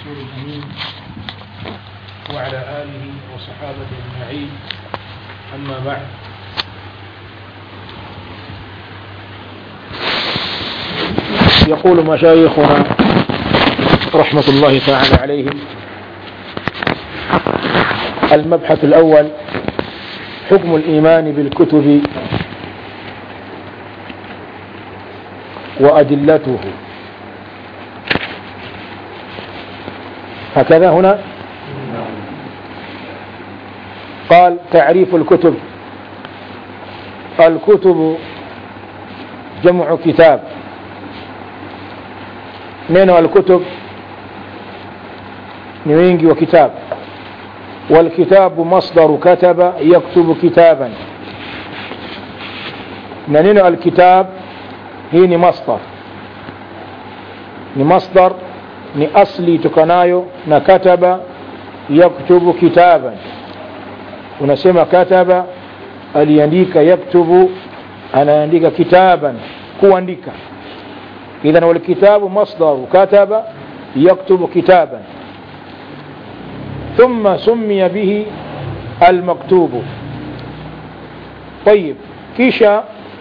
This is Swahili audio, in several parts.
الرسول الأمين وعلى آله وصحابته أجمعين أما بعد يقول مشايخنا رحمة الله تعالى عليهم المبحث الأول حكم الإيمان بالكتب وأدلته هكذا هنا قال تعريف الكتب الكتب جمع كتاب neno alkutub ni wingi wa kitab walkitabu masdaru kataba yaktubu kitaban na neno alkitab hii ni masdar ni masdar ni asli tokanayo na kataba yaktubu kitaban unasema kataba aliandika yaktubu anaandika kitaban kuandika إذا والكتاب مصدر كتب يكتب كتابا ثم سمي به المكتوب طيب kisha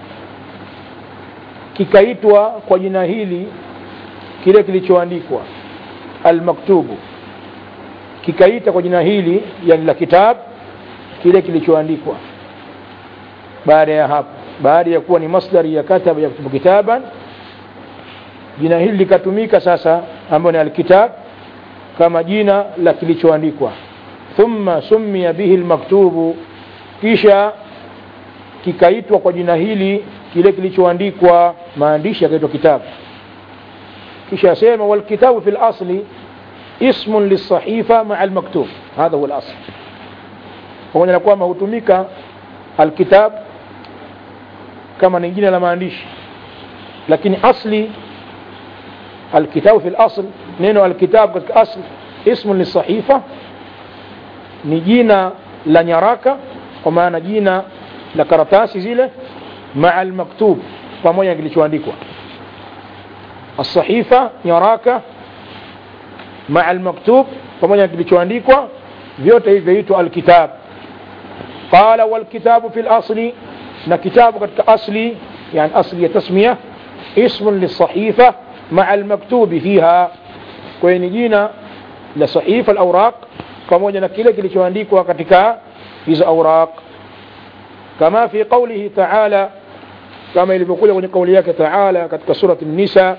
kikaitwa kwa jina hili kile kilichoandikwa almaktubu kikaita kwa jina hili yani la kitab kile kilichoandikwa baada ya hapo baada ya kuwa ni masdari ya kataba yaktubu kitaban jina hili likatumika sasa ambayo ni alkitab kama jina la kilichoandikwa thumma summiya bihi almaktubu kisha kikaitwa kwa jina hili kile kilichoandikwa maandishi yakaitwa kitabu kisha asema walkitabu fi lasli ismun lisahifa maa almaktub hadha huwa lasl pamoja na kwamba hutumika alkitab kama ni jina la maandishi lakini asli الكتاب في الأصل نينو الكتاب katika أصل اسم للصحيفة ni jina la nyaraka kwa maana jina la karatasi zile maa almaktub pamoja na kilichoandikwa الصحيفة nyaraka maa almaktub pamoja na kilichoandikwa vyote hivi vyaitwa alkitab qala walkitabu fi lasli na kitabu katika asli yani asli ya tasmia ismun lisahifa مع المكتوب فيها kwenye jina la sahifa al-awraq pamoja na kile kilichoandikwa katika hizo awraq kama fi qawlihi ta'ala kama ilivyokuja kwenye kauli yake ta'ala katika surati an-nisa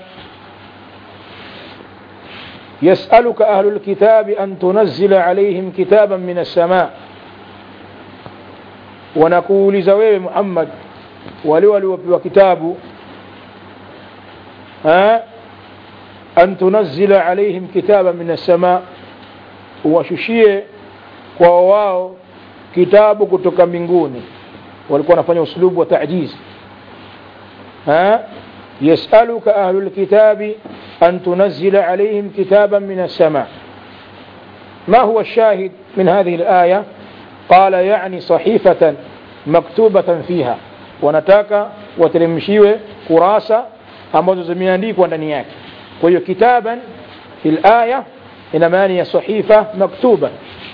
يسألك أهل الكتاب أن تنزل عليهم كتابا من السماء ونقول زويل محمد ولولي وكتاب ها أن تنزل عليهم كتابا من السماء washushie kwa wao kitabu kutoka mbinguni walikuwa wanafanya uslubu wa tajiz yasaluka ahlu lkitabi an tunazila alaihim kitaban min alsama ما هو الشاهد من هذه الآية قال يعني صحيفة مكتوبة فيها ونتاك وترمشيوه كراسة ambazo zimeandikwa ndani yake kwa hiyo kitaban fil aya ina maana ya sahifa maktuba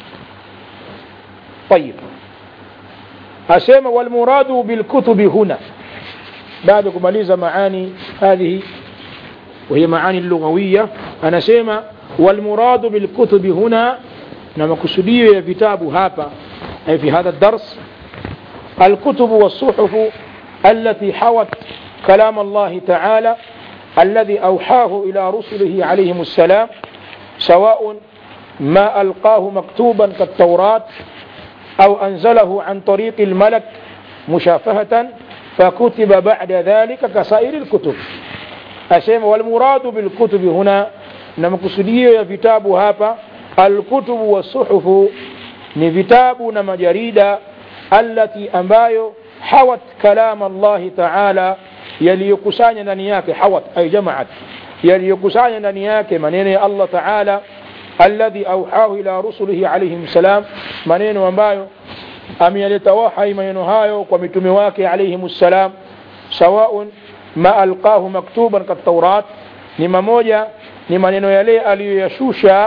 طيب asema walmuradu bilkutubi huna baada ya kumaliza maani hadhihi وهي معاني اللغوية أنا سيما والمراد بالكتب هنا نما كسودية كتاب هابا أي في هذا الدرس الكتب والصحف التي حوت كلام الله تعالى الذي أوحاه إلى رسله عليهم السلام سواء ما ألقاه مكتوبا كالتوراة أو أنزله عن طريق الملك مشافهة فكتب بعد ذلك كسائر الكتب أسيم والمراد بالكتب هنا نمكسدية كتاب هابا الكتب والصحف نفتاب نمجريد التي أمبايو حوت كلام الله تعالى yaliyokusanya ndani yake hawat ay jamaat yaliyokusanya ndani yake maneno ya Allah Taala alladhi auhahu ila rusulihi alayhim salam maneno ambayo ameyaleta wahai maneno hayo kwa mitume wake alayhim salam sawaun ma alqahu maktuban kataurat ni mamoja ni maneno yale aliyoyashusha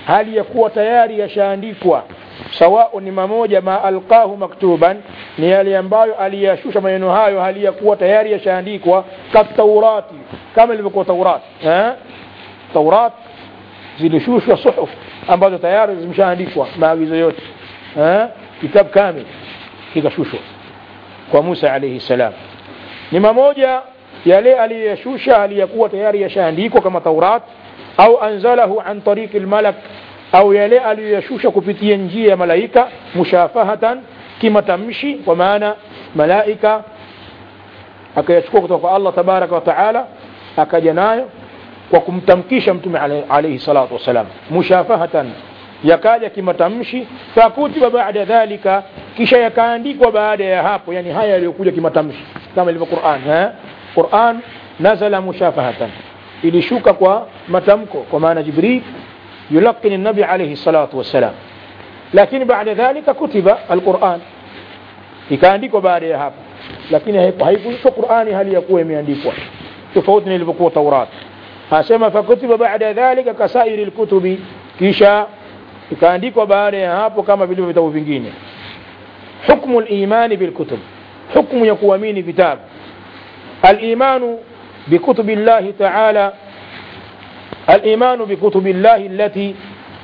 hali ya kuwa tayari yashaandikwa sawao ni mamoja ma alqahu maktuban ni yale ambayo aliyashusha maneno hayo hali ya kuwa tayari yashaandikwa kataurati kama ilivyokuwa taurat eh? taurat zilishushwa suhuf ambazo tayari zimeshaandikwa maagizo yote eh? kitabu kamil kikashushwa kwa Musa alayhi salam ni mamoja yale aliyoyashusha aliyakuwa tayari yashaandikwa kama Taurat au anzalahu an tariqi almalak au yale aliyoyashusha kupitia njia ya malaika mushafahatan kimatamshi kwa maana malaika akayachukua kutoka kwa Allah tabaraka wa taala akaja nayo kwa kumtamkisha mtume alayhi salatu wasalam mushafahatan yakaja kimatamshi fakutiba baada dhalika kisha yakaandikwa baada ya hapo yani haya yaliyokuja kimatamshi kama ilivyo Qur'an eh Qur'an nazala mushafahatan ilishuka kwa matamko kwa maana Jibril yulaqin nabi alayhi salatu wassalam lakini baada dhalika kutiba alquran ikaandikwa baada ya hapo lakini haikuishwa Qur'ani hali ya kuwa imeandikwa tofauti na ilivyokuwa Taurat asema fakutiba baada dhalika kasairi alkutubi kisha ikaandikwa baada ya hapo kama vilivyo vitabu vingine hukmu al-imani bil kutub hukmu ya kuamini vitabu al-imanu بكتب الله تعالى الإيمان بكتب الله التي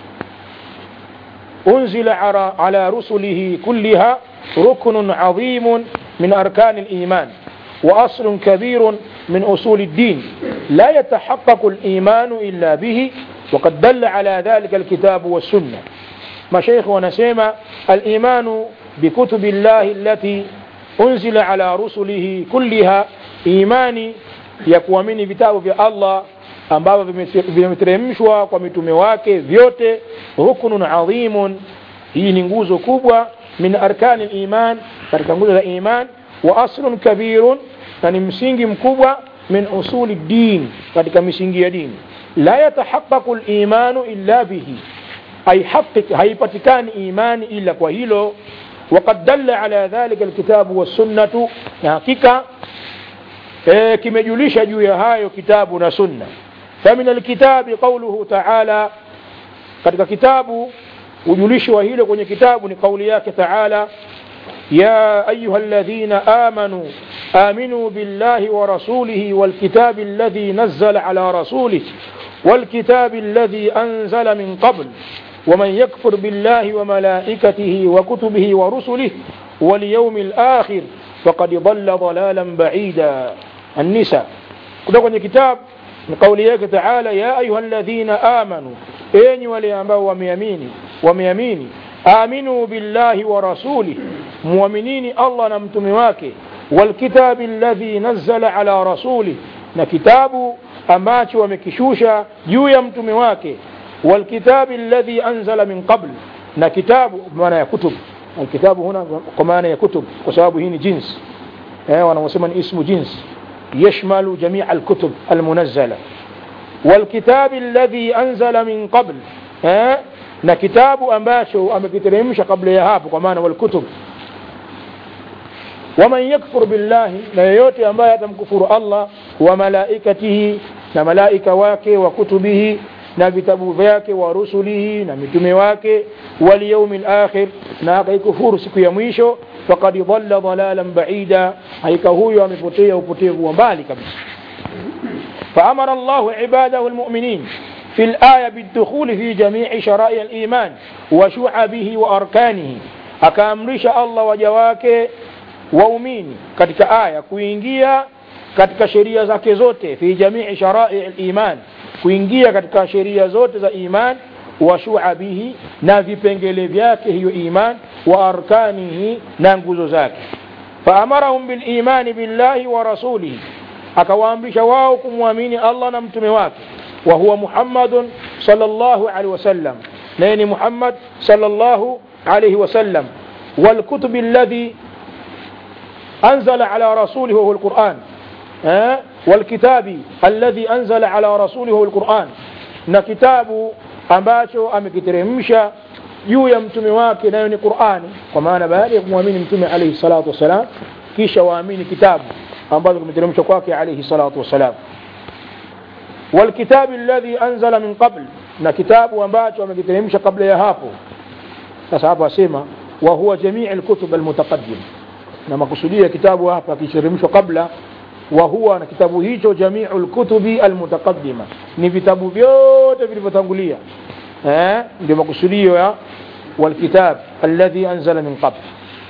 أنزل على رسله كلها ركن عظيم من أركان الإيمان وأصل كبير من أصول الدين لا يتحقق الإيمان إلا به وقد دل على ذلك الكتاب والسنة مشايخ ونسيما الإيمان بكتب الله التي أنزل على رسله كلها إيماني ya kuamini vitabu vya Allah ambavyo vimeteremshwa kwa mitume wake vyote rukunun adhimun hii ni nguzo kubwa min arkani iman katika nguzo za iman wa aslun kabirun na ni msingi mkubwa min usuli din katika misingi ya dini la yatahaqqaqu al-imanu illa bihi ay haqiq haipatikani imani ila kwa hilo وقد دل على ذلك الكتاب والسنة حقيقة e, kimejulisha juu ya hayo kitabu na sunna famin alkitabi qauluhu taala katika kitabu ujulishi wa hilo kwenye kitabu ni kauli yake taala ya ayuha alladhina amanu آمنوا بالله ورسوله والكتاب الذي نزل على رسوله والكتاب الذي أنزل من قبل ومن يكفر بالله وملائكته وكتبه ورسله واليوم الآخر فقد ضل ضلالا بعيدا النساء kutoka kwenye kitabu ni kauli yake taala ya ayuha alladhina amanu enyi wale ambao wameamini wameamini aminu billahi wa rasulih muaminini allah na mtume wake walkitabi alladhi nazzala ala rasulih na kitabu ambacho wamekishusha juu ya mtume wake walkitabi alladhi anzala min qabl na kitabu maana ya kutub alkitabu huna kwa maana ya kutub kwa sababu hii ni jinsi eh wanaosema ni ismu jinsi يشمل جميع الكتب المنزلة والكتاب الذي أنزل من قبل ها na kitabu ambacho amekiteremsha kabla ya hapo kwa maana walkutub waman yakfur billahi na yeyote ambaye atamkufuru allah wa malaikatihi na malaika wake wa kutubihi na vitabu vyake wa rusulihi na mitume wake walyaumi lakhir na akaikufuru siku ya mwisho faqad dhalla dhalalan baida haika huyo amepotea upotevu wa mbali kabisa فأمر الله عباده المؤمنين في الآية بالدخول في جميع شرائع الإيمان وشعبه وأركانه أكامرش الله وجواك waumini katika aya kuingia katika sheria zake zote fi jamii sharai liman kuingia katika sheria zote za iman wa shuabihi na vipengele vyake hiyo iman wa arkanihi na nguzo zake faamarahum bilimani billahi wa rasulihi akawaamrisha wao kumwamini allah na mtume wake wa huwa muhammadun sallallahu alaihi wasallam naye ni muhammad sallallahu alaihi wasallam والكتب الذي أنزل على رسوله وهو القرآن أه؟ والكتاب الذي أنزل على رسوله وهو القرآن na kitabu ambacho amekiteremsha juu ya mtume wake nayo ni qurani kwa maana baada ya kumwamini mtume alaihi salatu wassalam kisha waamini kitabu ambacho kimeteremshwa kwake alaihi salatu wassalam والكتاب الذي أنزل من قبل na kitabu ambacho amekiteremsha kabla ya hapo sasa hapa asema wa huwa jamii alkutub almutaqaddim na makusudia kitabu hapa kiteremshwa kabla wa huwa na kitabu hicho jamiu lkutubi almutaqaddima ni vitabu vyote vilivyotangulia eh ndio makusudio ya والكتاب الذي أنزل من قبل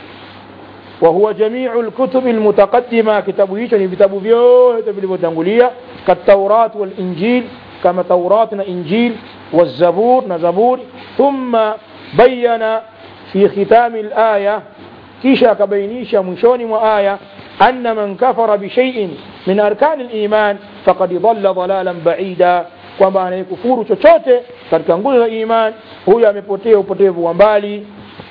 وهو جميع الكتب المتقدمة كتاب هيك كتاب فيوت بالبتنغولية كالتوراة والإنجيل كما توراتنا إنجيل والزبور نزبور ثم بين في ختام الآية كيشا كبينيشا منشون وآية أن من كفر بشيء من أركان الإيمان فقد ضل ضلالا بعيدا kwamba anayekufuru chochote katika nguzo za iman huyo amepotea upotevu wa mbali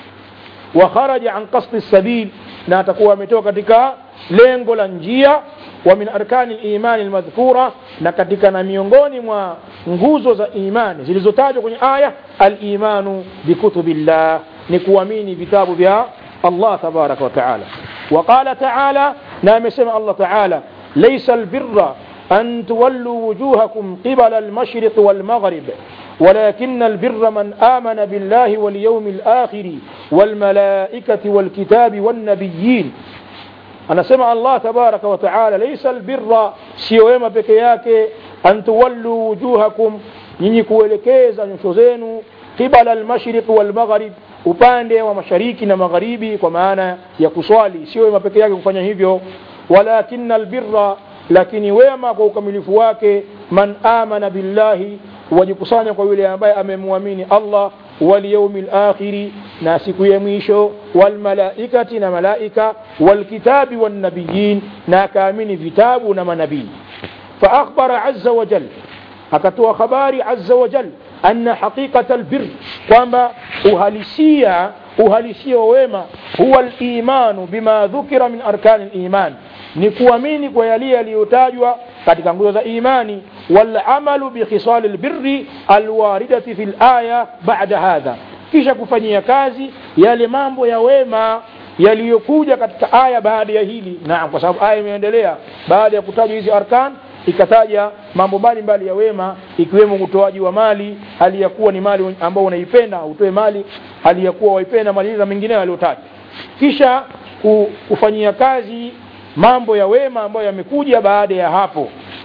wa kharaja an qasdi sabil na atakuwa ametoka katika lengo la njia wa min arkani limani lmadhkura na katika na miongoni mwa nguzo za imani zilizotajwa kwenye aya alimanu bikutubillah ni kuamini vitabu vya allah tabaraka wataala وقال تعالى نعم سمع الله تعالى ليس البر أن تولوا وجوهكم قبل المشرق والمغرب ولكن البر من آمن بالله واليوم الآخر والملائكة والكتاب والنبيين أنا سمع الله تبارك وتعالى ليس البر سيوما بكياك أن تولوا وجوهكم nyinyi kuelekeza nyuso zenu qibala almashriq walmaghrib upande wa mashariki na magharibi kwa maana ya kuswali sio wema peke yake kufanya hivyo walakina albirra lakini wema kwa ukamilifu wake man amana billahi wajikusanya kwa yule ambaye amemwamini allah walyaumi lakhiri na siku ya mwisho walmalaikati na malaika walkitabi wannabiyin na akaamini vitabu na manabii faakhbara aza wajal akatoa habari aza wajal anna haqiqata albir kwamba uhalisia uhalisia wa wema huwa limanu bima dhukira min arkani liman ni kuamini kwa yaliye yaliyotajwa katika nguzo za imani walamalu bikhisali lbirri alwaridati fi laya bada hadha kisha kufanyia kazi yale mambo ya wema yaliyokuja katika aya baada ya hili naam kwa sababu aya imeendelea baada ya kutajwa hizi arkan ikataja mambo mbalimbali ya wema ikiwemo utoaji wa mali hali ya kuwa ni mali ambao unaipenda utoe mali hali ya kuwa waipenda mali na mengineyo aliyotaja kisha kufanyia kazi mambo ya wema ambayo yamekuja baada ya hapo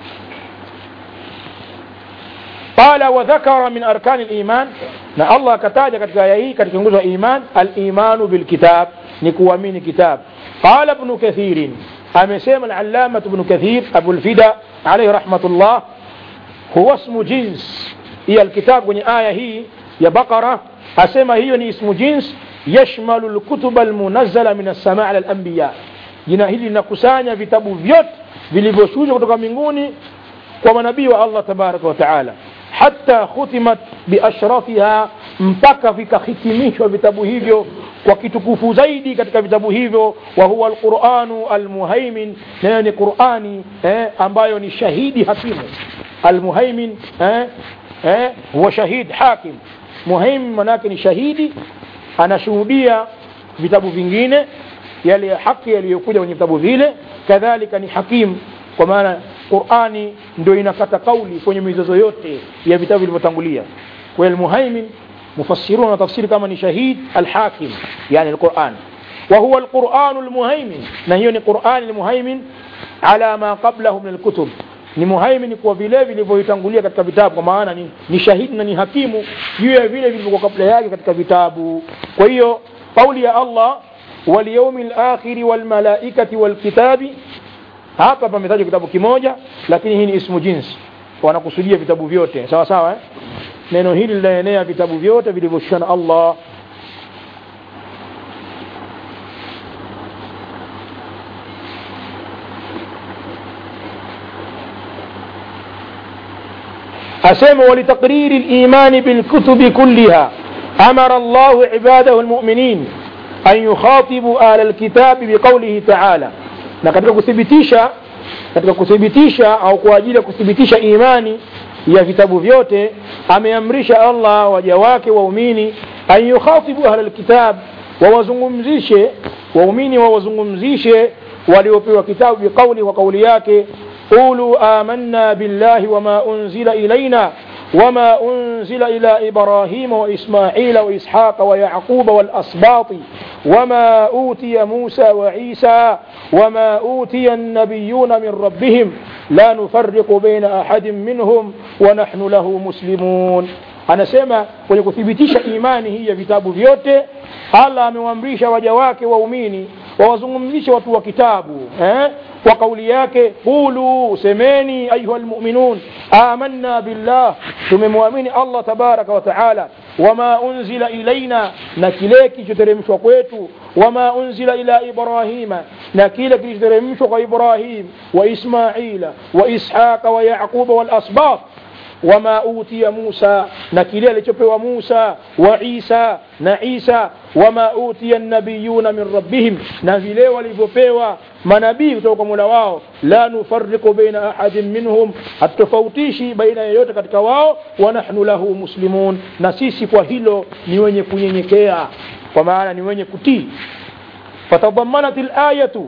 qala wa dhakara min arkani liman na allah akataja katika aya hii katika nguzo ya iman alimanu bilkitab ni kuamini kitab qala ibnu kathirin amesema alalamatu ibnu kathir abulfida alaihi rahmatullah huwa ismu jins hiya alkitab kwenye aya hii ya baqara asema hiyo ni ismu jins yashmalu lkutuba almunazzala min alsamaa ala alambiya jina hili linakusanya vitabu vyote vilivyoshushwa kutoka mbinguni kwa manabii wa allah tabaraka wataala hata khutimat biashrafiha mpaka vikahitimishwa vitabu hivyo kwa kitukufu zaidi katika vitabu hivyo wa huwa alquranu almuhaimin nayo ni qurani eh, ambayo ni shahidi hakimu almuhaimin eh, eh, huwa shahid hakim muhaimin manake ni shahidi anashuhudia vitabu vingine yale ya haki yaliyokuja kwenye vitabu vile kadhalika ni hakim kwa maana qurani ndio inakata kauli kwenye mizozo yote ya vitabu vilivyotangulia kwa almuhaimin مفسرون وتفسير كما شهيد الحاكم يعني القرآن وهو القرآن المهيمن نهيون القرآن المهيمن على ما قبله من الكتب ni muhaimin kwa vile vilivyoitangulia katika vitabu kwa maana ni, ni shahidi na ni hakimu juu ya vile vilivyokuwa kabla yake katika vitabu kwa hiyo kauli ya allah walyaumi lakhiri walmalaikati walkitabi hapa pametajwa kitabu kimoja lakini hii ni ismu jinsi wanakusudia vitabu vyote sawa sawa eh? neno hili linaenea vitabu vyote vilivyoshushwa na allah أسمى ولتقرير الإيمان بالكتب كلها أمر الله عباده المؤمنين أن يخاطبوا آل الكتاب بقوله تعالى نكتب كثبتيشا katika kuthibitisha au kwa ajili ya kuthibitisha imani ya vitabu vyote ameamrisha allah waja wake waumini an yukhatibu ahla lkitab wawazungumzishe waumini wawazungumzishe waliopewa kitabu biqauli kwa kauli yake qulu amanna billahi wama unzila ilaina وما أنزل إلى إبراهيم وإسماعيل وإسحاق ويعقوب والأسباط وما أوتي موسى وعيسى وما أوتي النبيون من ربهم لا نفرق بين أحد منهم ونحن له مسلمون anasema kwenye kuthibitisha imani hii ya vitabu vyote allah amewaamrisha waja wake waumini wawazungumzishe watu wa kitabu eh? kwa kauli yake qulu semeni ayuha lmuminun amanna billah tumemwamini allah tabaraka wa taala wama unzila ilaina na kile kilichoteremshwa kwetu wama unzila ila ibrahima na kile kilichoteremshwa kwa ibrahim wa ismaila wa ishaqa wa yaquba walasbat wama utiya Musa na kile alichopewa Musa wa Isa na Isa wama utiya nabiyuna min rabbihim na vile walivyopewa manabii kutoka kwa Mola wao la nufarriqu baina ahadin minhum hatutofautishi baina yeyote katika wao wa nahnu lahu muslimun na sisi kwa hilo ni wenye kunyenyekea kwa maana ni wenye kutii fatadammanat al-ayatu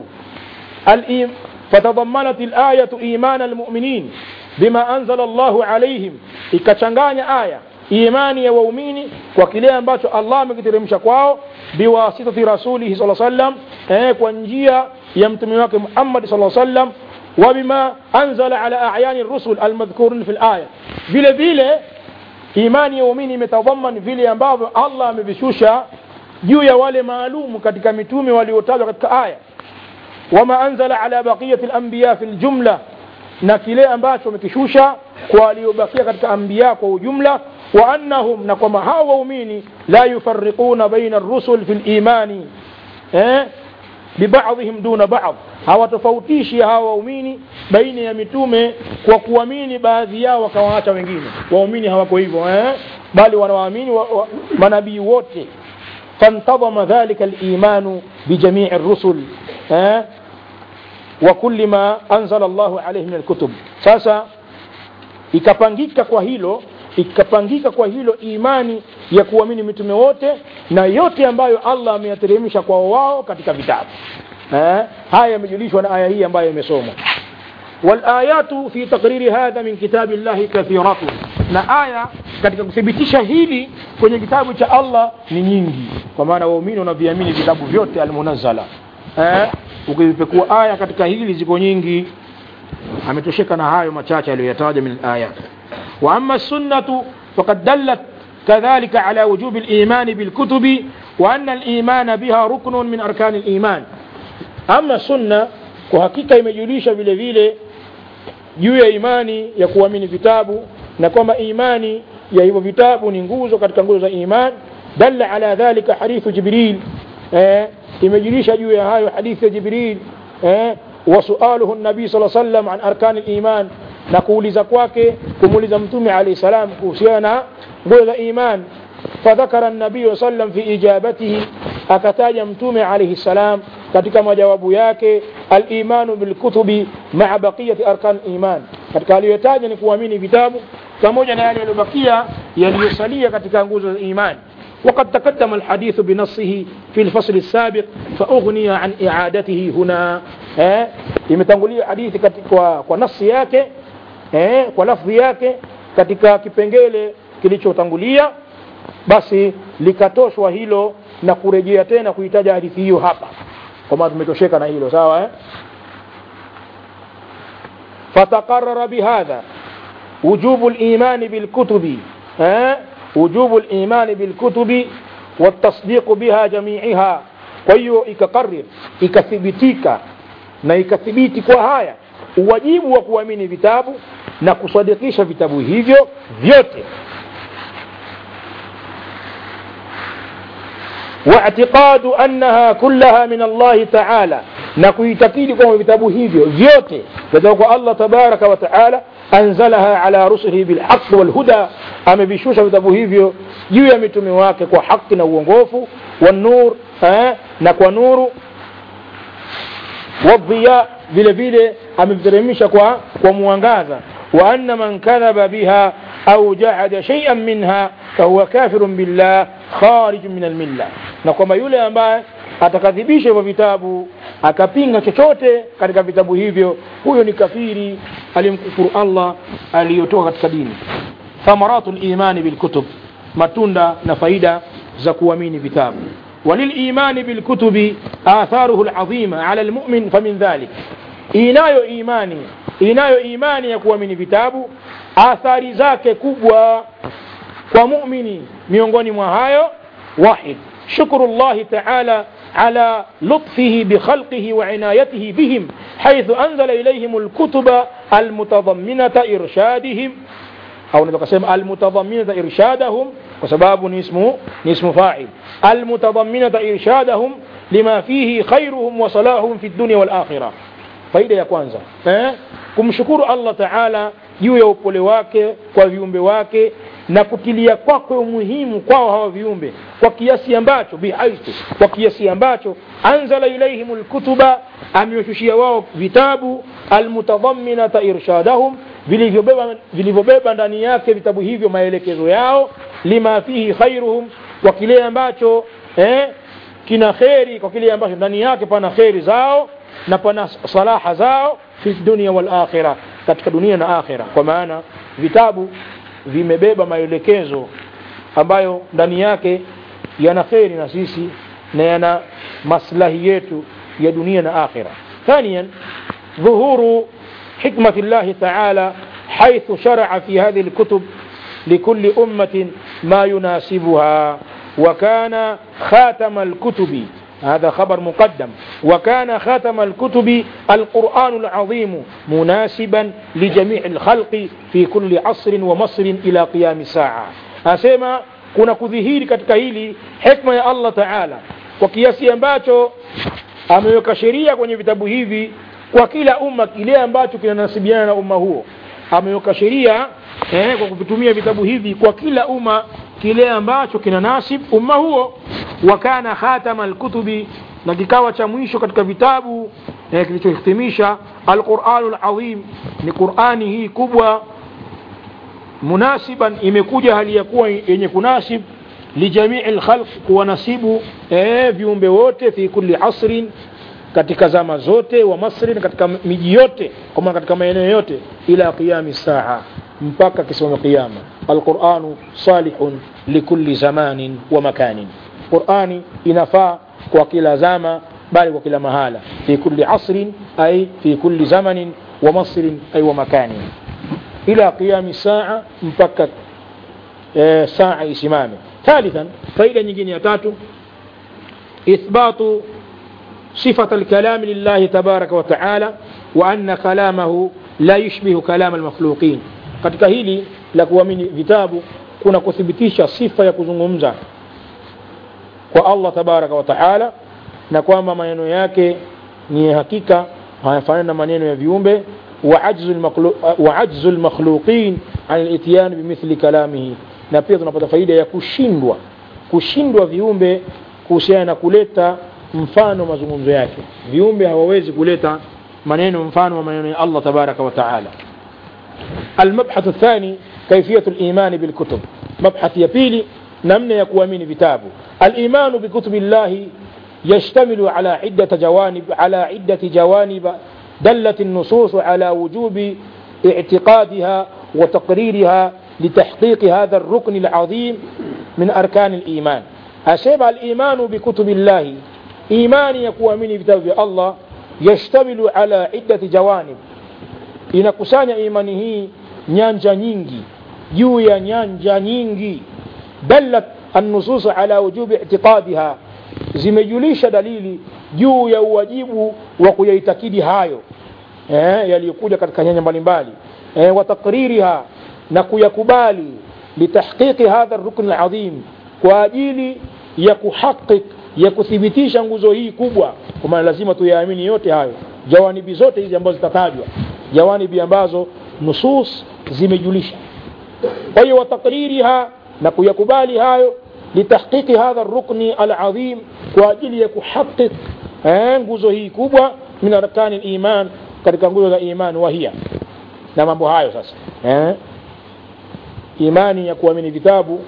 al فتضمنت الآية إيمان المؤمنين بما أنزل الله عليهم ikachanganya aya imani ya waumini kwa kile ambacho Allah amekiteremsha kwao biwasitati rasulihi sallallahu alaihi wasallam eh, kwa njia ya mtume wake Muhammad sallallahu alaihi wasallam wa bima anzala ala a'yani rusul almadhkurun fil aya vile vile imani ya waumini imetadhaman vile ambavyo Allah amevishusha juu ya wale maalum katika mitume waliotajwa katika aya wama anzala ala baqiyati al-anbiya fil jumla na kile ambacho wamekishusha kwa waliobakia katika anbiya kwa ujumla wa annahum na kwamba hawa waumini la yufarriquna baina ar-rusul fil imani eh bibadhihim duna ba'd hawatofautishi hawa waumini baina ya mitume kwa kuamini baadhi yao wakawaacha wengine waumini hawako hivyo eh bali wanawaamini wa, wa, manabii wote فانتظم ذلك الإيمان بجميع الرسل eh وكل ما أنزل الله عليه من الكتب sasa ikapangika kwa hilo ikapangika kwa hilo imani ya kuamini mitume wote na yote ambayo Allah ameyateremsha kwa wao katika vitabu eh haya yamejulishwa na aya hii ambayo imesomwa والآيات في تقرير هذا من كتاب الله كثيرة na aya katika kuthibitisha hili kwenye kitabu cha Allah ni nyingi kwa maana waumini wanaviamini vitabu vyote almunazzala eh ukipekua aya katika hili ziko nyingi ametosheka na hayo machache aliyoyataja min alayat wa amma sunnatu faqad dallat كذلك على وجوب الإيمان بالكتب وأن الإيمان بها ركن من أركان الإيمان أما السنة وحقيقة يمجليش vile vile juu ya imani ya kuamini vitabu na kwamba imani ya hivyo vitabu ni nguzo katika nguzo za iman dalla ala dhalika hadithu jibril eh, imejulisha juu ya hayo hadithi ya jibril eh, wasualuhu nabii saa sallam an arkani liman na kuuliza kwake kumuuliza mtume alahi salam kuhusiana na nguzo za iman fadhakara nabii sallam fi ijabatihi akataja mtume alaihi salam katika majawabu yake alimanu bilkutubi maa baqiyati arkan iman katika aliyotaja ni kuamini vitabu pamoja na yale yaliyobakia yaliyosalia katika nguzo za imani وقد تقدم الحديث بنصه في الفصل السابق فأغني عن إعادته هنا eh imetangulia hadithi kwa kwa nafsi yake eh kwa lafzi yake katika kipengele kilichotangulia basi likatoshwa hilo na kurejea tena kuitaja hadithi hiyo hapa kwa maana tumetosheka na hilo sawa eh فتقرر بهذا وجوب الإيمان بالكتب ها وجوب الإيمان بالكتب والتصديق بها جميعها kwahiyo ikakarrir ikathibitika na ikathibiti kwa haya uwajibu wa kuamini vitabu na kusadikisha vitabu hivyo vyote واعتقاد أنها كلها من الله تعالى na kuitakidi kwamba vitabu hivyo vyote kutoka kwa Allah tabaraka wa taala anzalaha ala rusulihi bilhaq walhuda amevishusha vitabu hivyo juu ya mitume wake kwa haki na uongofu wanur eh, na kwa nuru wadhiya vile vile ameviteremsha kwa kwa mwangaza wa anna man kadhaba biha au jahada shay'an minha fahuwa kafirun billah kharij min almilla na kwamba yule ambaye atakadhibisha hivyo vitabu akapinga chochote katika vitabu hivyo huyo ni kafiri alimkufuru Allah aliyotoka katika dini thamaratu limani bilkutub matunda na faida za kuamini vitabu وللإيمان بالكتب آثاره العظيمة على المؤمن فمن ذلك inayo imani inayo imani ya kuamini vitabu athari zake kubwa kwa muumini miongoni mwa hayo wahid shukru llahi taala على لطفه بخلقه وعنايته بهم حيث أنزل إليهم الكتب المتضمنة إرشادهم أو نقسم المتضمنة إرشادهم وسباب اسمه اسم فاعل المتضمنة إرشادهم لما فيه خيرهم وصلاحهم في الدنيا والآخرة faida ya kwanza eh? kumshukuru allah taala juu ya upole wake kwa viumbe wake na kutilia kwake umuhimu kwao hawa viumbe kwa kiasi ambacho bihaithu kwa kiasi ambacho anzala ilaihim lkutuba amewashushia wao vitabu almutadhaminata irshadahum vilivyobeba vilivyobeba ndani yake vitabu hivyo maelekezo yao lima fihi khairuhum kwa kile ambacho eh, kina kheri kwa kile ambacho ndani yake pana kheri zao na pana salaha zao fi dunia wal akhira katika dunia na akhira kwa maana vitabu vimebeba maelekezo ambayo ndani yake yana kheri na sisi na yana maslahi yetu ya dunia na akhira ثانيا ظهور حكمة الله تعالى حيث شرع في هذه الكتب لكل أمة ما يناسبها وكان خاتم الكتب هذا خبر مقدم وكان خاتم الكتب القرآن العظيم مناسبا لجميع الخلق في كل عصر ومصر إلى قيام الساعة أسمى kuna kudhihiri katika hili hikma ya allah taala kwa kiasi ambacho ameweka sheria kwenye vitabu hivi kwa kila umma kile ambacho kinanasibiana na umma huo ameweka sheria eh, kwa kuvitumia vitabu hivi kwa kila umma kile ambacho kina nasib umma huo wa kana khatama alkutubi na kikawa cha mwisho katika vitabu eh, kilichohitimisha alquranu alazim ni qurani hii kubwa munasiban imekuja hali ya kuwa yenye kunasib lijamii lkhalq kuwanasibu eh, viumbe wote fi kulli asrin katika zama zote wa masrin katika miji yote kwa maana katika maeneo yote ila qiyami saa mpaka kisimama qiyama alquranu salihun likulli zamanin wa makanin qurani inafaa kwa kila zama bali kwa kila mahala fi kulli asrin ay fi kulli zamanin wa masrin ay wa makanin ila qiyami saa mpaka e, saa isimame ثالثا فائدة nyingine ya tatu إثبات صفة الكلام لله تبارك وتعالى وأن كلامه لا يشبه كلام المخلوقين katika hili la kuamini vitabu kuna kuthibitisha sifa ya kuzungumza kwa Allah tabaraka wa taala na kwamba maneno yake ni hakika hayafanani na maneno ya viumbe wa ajzu lmakhluqin an lityan bimithli kalamihi na pia tunapata faida ya kushindwa kushindwa viumbe kuhusiana na kuleta mfano mazungumzo yake viumbe hawawezi kuleta maneno mfano wa maneno ya Allah tabaraka wa taala المبحث الثاني كيفية الإيمان بالكتب مبحث يبيلي نمنا يكوامين بتابه الإيمان بكتب الله يشتمل على عدة جوانب على عدة جوانب دلت النصوص على وجوب اعتقادها وتقريرها لتحقيق هذا الركن العظيم من أركان الإيمان أشبع الإيمان بكتب الله إيمان يكوامين بتابه الله يشتمل على عدة جوانب inakusanya imani hii nyanja nyingi juu ya nyanja nyingi dallat annusus ala wujubi itiqadiha zimejulisha dalili juu ya uwajibu wa kuyaitakidi hayo eh, yaliyokuja katika nyanja mbalimbali eh, wa takririha na kuyakubali litahqiqi hadha rukn alazim kwa ajili ya kuhaqiq ya kuthibitisha nguzo hii kubwa kwa maana lazima tuyaamini yote hayo jawanibi zote hizi ambazo zitatajwa jawanibi ambazo nusus zimejulisha kwa hiyo watakririha na kuyakubali hayo litahqiqi hadha rukni alazim kwa ajili ya kuhaqiq nguzo hii kubwa min arkani liman katika nguzo za iman wahia na mambo hayo sasa eh? imani ya kuamini vitabu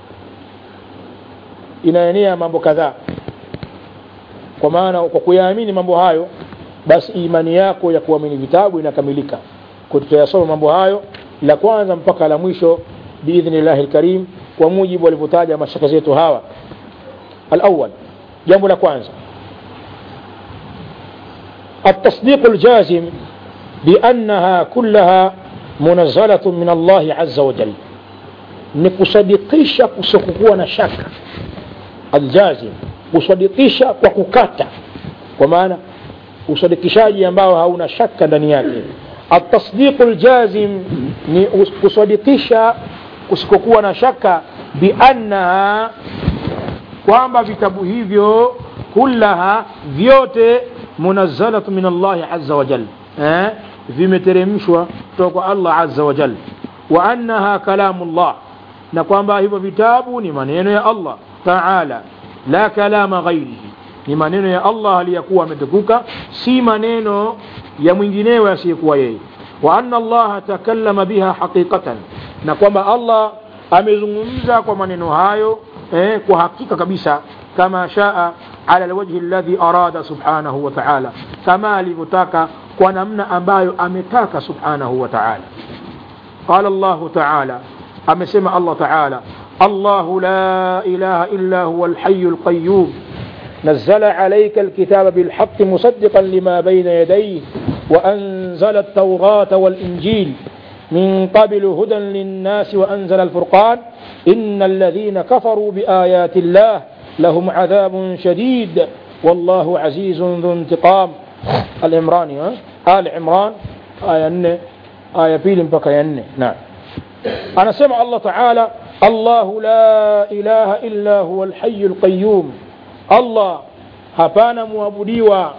inaenea mambo kadhaa kwa maana kwa kuyaamini mambo hayo basi imani yako ya kuamini vitabu inakamilika tutayasoma mambo hayo la kwanza mpaka la mwisho biidhnillahi lkarim kwa mujibu walivyotaja mashaka zetu hawa alawal jambo la kwanza التصديق الجازم بأنها كلها منزلة من الله عز وجل نكصدقisha kusokuwa na shaka aljazim kusadikisha kwa kukata kwa maana usadikishaji ambao hauna shaka ndani yake atasdiqu ljazim ni kusadikisha kusikokuwa na shaka biannaha kwamba vitabu hivyo kullaha vyote munazzalatu min allahi aza wajal eh? vimeteremshwa kutoka kwa allah aza wajal wa annaha kalamu llah na kwamba hivyo vitabu ni maneno ya allah taala la kalama ghairihi ni maneno ya allah aliyakuwa ametukuka si maneno ya mwinginewe asiyekuwa yeye wa anna allaha takallama biha haqiqatan na kwamba allah amezungumza kwa maneno hayo eh, kwa hakika kabisa kama shaa ala alwajhi alladhi arada subhanahu wa ta'ala kama alivyotaka kwa namna ambayo ametaka subhanahu wa ta'ala qala allah ta'ala amesema allah ta'ala الله لا إله إلا هو الحي القيوم نزل عليك الكتاب بالحق مصدقا لما بين يديه وأنزل التوراة والإنجيل من قبل هدى للناس وأنزل الفرقان إن الذين كفروا بآيات الله لهم عذاب شديد والله عزيز ذو انتقام العمراني ها؟ آل عمران آية ن آية بيل بكيان نعم أنا سمع الله تعالى الله لا إله إلا هو الحي القيوم الله hapana mwabudiwa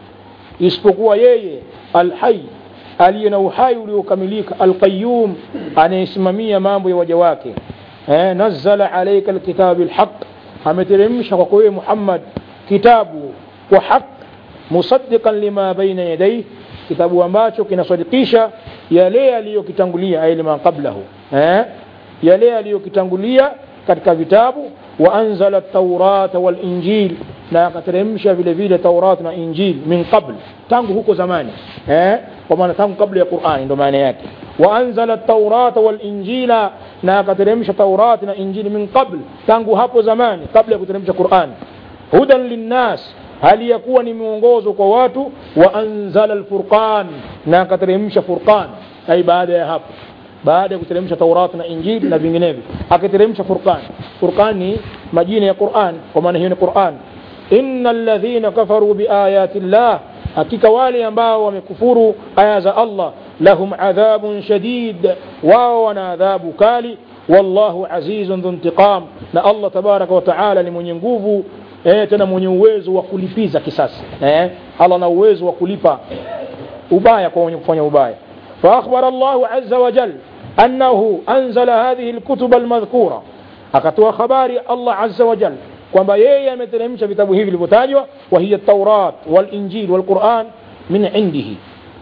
isipokuwa yeye alhai aliye na uhai uliokamilika alqayum anayesimamia mambo ya waja wake eh, nazala alaika alkitaba bilhaq ameteremsha kwako wewe muhammad kitabu kwa haq musaddiqan lima baina yadayhi kitabu ambacho kinasadikisha yale yaliyokitangulia ay lima qablahu eh? yale yaliyokitangulia katika vitabu wa anzala taurata walinjil na akateremsha vile vile taurat na injil min qabl tangu huko zamani eh? kwa maana tangu kabla ya qurani ndo maana yake wa anzala taurata walinjila na akateremsha taurat na injili min qabl tangu hapo zamani kabla ya kuteremsha qurani hudan linnas hali ya kuwa ni mwongozo kwa watu wa anzala alfurqan na akateremsha furqan ai baada ya hapo baada ya kuteremsha taurat na injili na vinginevyo akateremsha furqan furqan ni majina ya quran kwa maana hiyo ni quran inna alladhina kafaru biayati llah hakika wale ambao wamekufuru aya za allah lahum adhabun shadid wao wana adhabu kali wallahu azizun dhu intiqam na allah tabaraka wa taala ni mwenye nguvu eh, tena mwenye uwezo wa kulipiza kisasi eh, allah na uwezo wa kulipa ubaya kwa wenye kufanya ubaya فأخبر الله عز وجل أنه أنزل هذه الكتب المذكورة أكتوى خباري الله عز وجل kwamba yeye ameteremsha vitabu hivi vilivyotajwa wahiya taurat walinjil walquran min indihi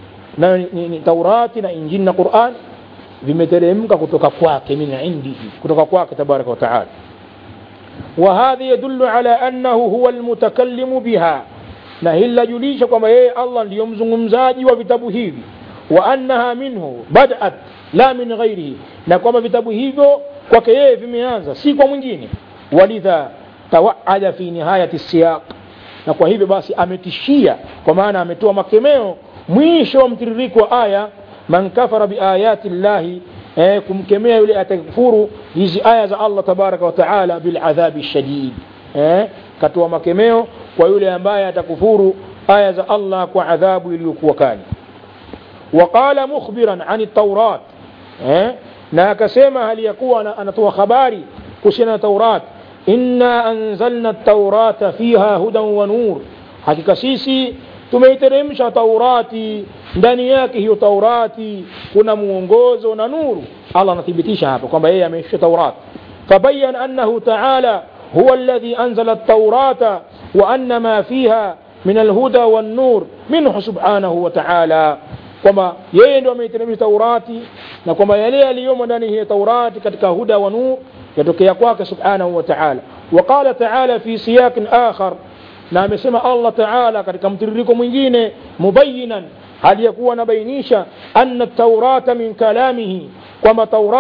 na ni, ni taurati na injili na quran vimeteremka kutoka kwake min indihi kutoka kwake tabaraka wataala وهذا يدل على أنه هو المتكلم بها na hili lajulisha kwamba yeye allah ndiyo mzungumzaji wa vitabu hivi wa annaha minhu badat la min ghairihi na kwamba vitabu hivyo kwake yeye vimeanza si kwa mwingine walidha tawaada fi nihayati siyaq na kwa hivyo basi ametishia kwa maana ametoa makemeo mwisho wa mtiririko wa aya man kafara biayati llahi eh, kumkemea yule atakufuru hizi aya za allah tabaraka wataala biladhabi shadid eh, katoa makemeo kwa yule ambaye atakufuru aya za allah kwa adhabu iliyokuwa kali وقال مخبرا عن التوراة eh? na akasema hali ya kuwa anatoa habari kuhusiana na taurat inna anzalna taurata fiha hudan wa nur hakika sisi tumeiteremsha taurati ndani yake hiyo taurati kuna mwongozo na nuru allah anathibitisha hapa kwamba yeye ameisha taurat fabayan annahu taala huwa alladhi anzala التوراة وأن ما فيها من الهدى والنور منه سبحانه وتعالى kwamba yeye ndio ameiteremsha taurati na kwamba yale yaliyomo ndani ya taurati katika huda wa nur yatokea kwake subhanahu wa ta'ala waqala ta'ala fi siyaqin akhar na amesema Allah ta'ala katika mtiririko mwingine mubayinan hali ya kuwa anabainisha anna taurata min kalamihi kwamba taurat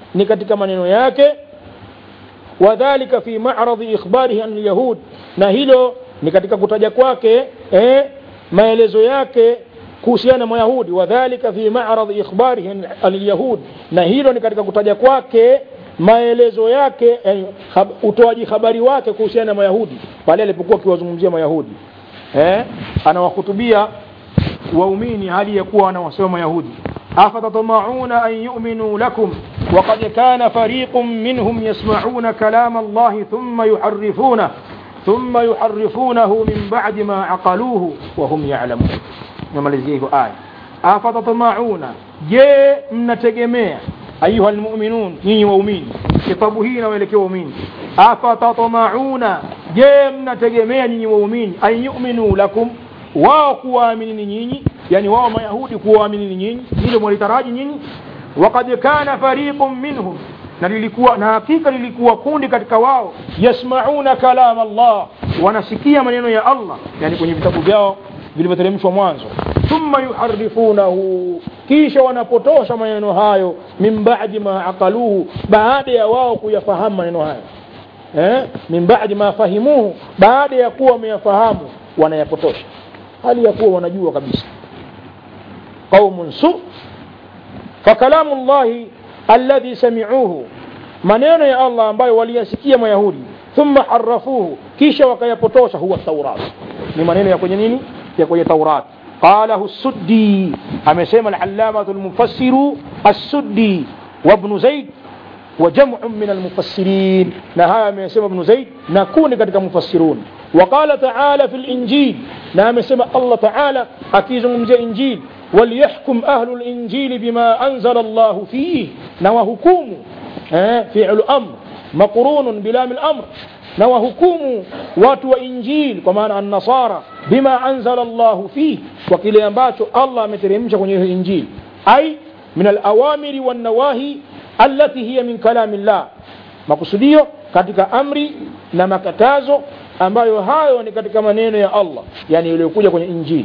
ni katika maneno yake wadhalika fi ma'radhi ikhbarihi an yahud na hilo ni katika kutaja kwake eh, maelezo yake kuhusiana na mayahudi wadhalika fi ma'radhi ikhbarihi alyahud na hilo ni katika kutaja kwake maelezo yake yani, hab, utoaji habari wake kuhusiana na mayahudi pale alipokuwa akiwazungumzia mayahudi eh, anawahutubia waumini hali ya kuwa wanawasema mayahudi afatatmauna an yu'minu lakum وقد كان فريق منهم يسمعون كلام الله ثم يحرفونه ثم يحرفونه من بعد ما عقلوه وهم يعلمون نمalizia hivyo aya afatatmauna je mnategemea ayuha almu'minun nyinyi waumini kitabu hii inawaelekea waumini afatatmauna je mnategemea nyinyi waumini an yu'minu lakum wao kuwaamini nyinyi yani wao mayahudi kuwaamini nyinyi hilo mwalitaraji nyinyi وقد كان فريق منهم na lilikuwa na hakika lilikuwa kundi katika wao yasmauna kalam Allah wanasikia maneno ya Allah yani kwenye vitabu vyao vilivyoteremshwa mwanzo thumma yuharifunahu kisha wanapotosha maneno hayo min ba'di ma aqaluhu baada ya wao kuyafahamu maneno hayo eh min ba'di ma fahimuhu baada ya kuwa wameyafahamu wanayapotosha hali ya kuwa wanajua kabisa qaumun su فكلام الله الذي سمعوه maneno ya Allah ambayo waliyasikia mayahudi thumma harafuhu kisha wakayapotosha huwa taurat ni maneno ya kwenye nini ya kwenye taurat qalahu suddi amesema al-allamatu al-mufassiru as-suddi wa ibn zaid wa jam'un min al-mufassirin na haya amesema ibn zaid na kundi katika mufassirun وقال تعالى في الإنجيل نعم سمع الله تعالى أكيزم زي إنجيل وليحكم أهل الإنجيل بما أنزل الله فيه نوهكم فعل أمر مقرون بلام الأمر نوهكم واتو إنجيل كما النصارى بما أنزل الله فيه وكل ينباتو الله مترمش كنيه إنجيل أي من الأوامر والنواهي التي هي من كلام الله makusudio katika amri na makatazo ambayo hayo ni katika maneno ya Allah yani yaliyokuja kwenye injili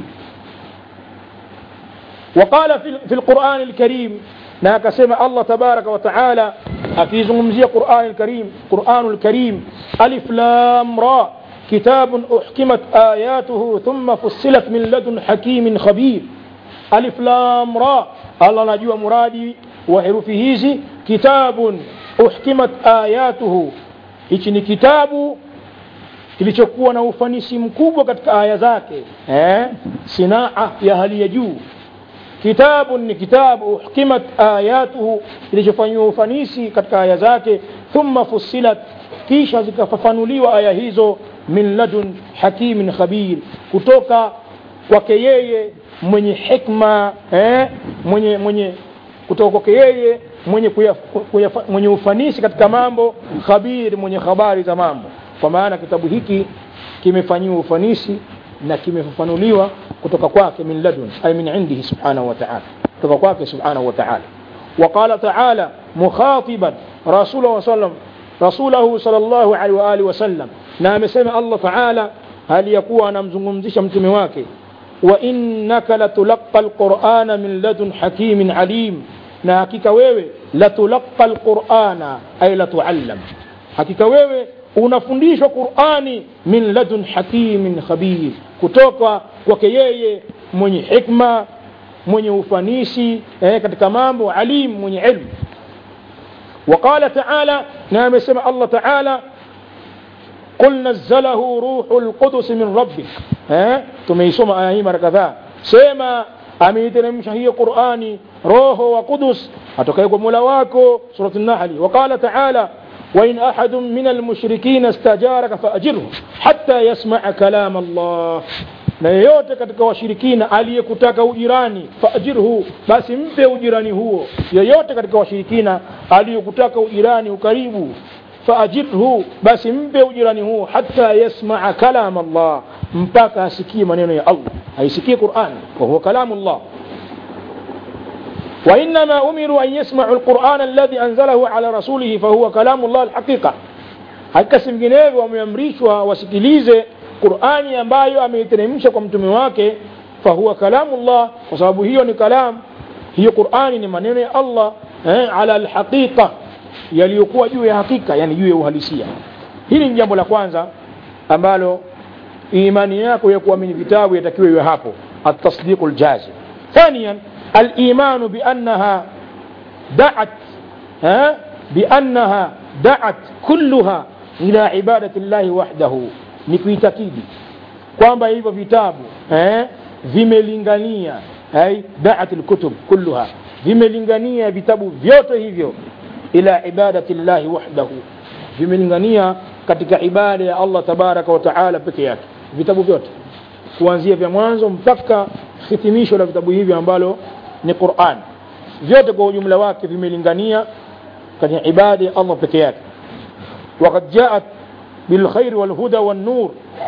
وقال في في القرآن الكريم na akasema Allah tabaraka wa taala akizungumzia Qur'an al-Karim Qur'an al-Karim alif lam ra kitabun uhkimat ayatuhu thumma fussilat min ladun hakimin khabir alif lam ra Allah anajua muradi wa herufi hizi kitabun uhkimat ayatuhu hichi ni kitabu kilichokuwa na ufanisi mkubwa katika aya zake eh sinaa ya hali ya juu kitabu ni kitabu uhkimat ayatuhu kilichofanyiwa ufanisi katika aya zake thumma fussilat kisha zikafafanuliwa aya hizo min ladun hakimin khabir kutoka kwake yeye mwenye hikma eh, mwenye mwenye kutoka kwake yeye mwenye, kuya, kuya, mwenye ufanisi katika mambo khabir mwenye habari za mambo kwa maana kitabu hiki kimefanyiwa ufanisi na kimefafanuliwa kutoka kwake min ladun ay min indihi subhanahu wa ta'ala kutoka kwake subhanahu wa ta'ala وقال تعالى مخاطبا رسوله وسلم رسوله صلى الله عليه وآله وسلم نعم سمع الله تعالى هل يكون أنا مزمزش متمي واكي وإنك لتلقى القرآن من لدن حكيم عليم na hakika wewe latulaqa alqurana ay latuallam hakika wewe unafundishwa qurani min ladun hakimin khabir kutoka kwake yeye mwenye hikma mwenye ufanisi eh, katika mambo alim mwenye ilmu وقال تعالى نعم سمع الله تعالى قل نزله روح القدس من ربك ها تميسوم آية مرة كذا سيما ameiteremsha hiyo qurani roho wa qudus atokaye kwa mola wako surat nahli waqala taala wain ahadun min almushrikina istajaraka faajirhu hatta yasmaa kalam allah na yeyote katika washirikina aliyekutaka ujirani faajirhu basi mpe ujirani huo yeyote katika washirikina aliyekutaka ujirani ukaribu faajirhu basi mpe ujirani huo hata yasmaa kalam allah mpaka asikie maneno ya allah aisikie qurani wahuwa kalamu llah وإنما أمروا أن يسمعوا القرآن الذي أنزله على رسوله فهو كلام الله الحقيقة hakasi vinginevyo wameamrishwa wasikilize qurani ambayo ameiteremsha kwa mtume wake fahuwa kalamu llah kwa sababu hiyo ni kalam hiyo qurani ni maneno ya allah eh, ala alhaqiqa yaliyokuwa juu ya hakika yani juu ya uhalisia hili ni jambo la kwanza ambalo imani yako ya kuamini vitabu yatakiwa iwe hapo التصديق الجازم ثانيا الإيمان بأنها دعت ها بأنها دعت كلها إلى عبادة الله وحده نكويتكيدي kwamba hivyo vitabu eh, vimelingania ai daat lkutub kulluha vimelingania vitabu vyote hivyo ila ibadati llahi wahdahu vimelingania katika ibada ya allah tabaraka wa taala peke yake vitabu vyote kuanzia vya mwanzo mpaka hitimisho la vitabu hivi ambalo ni quran vyote kwa ujumla wake vimelingania katika ibada ya allah peke yake وقد جاءت بالخير والهدى والنور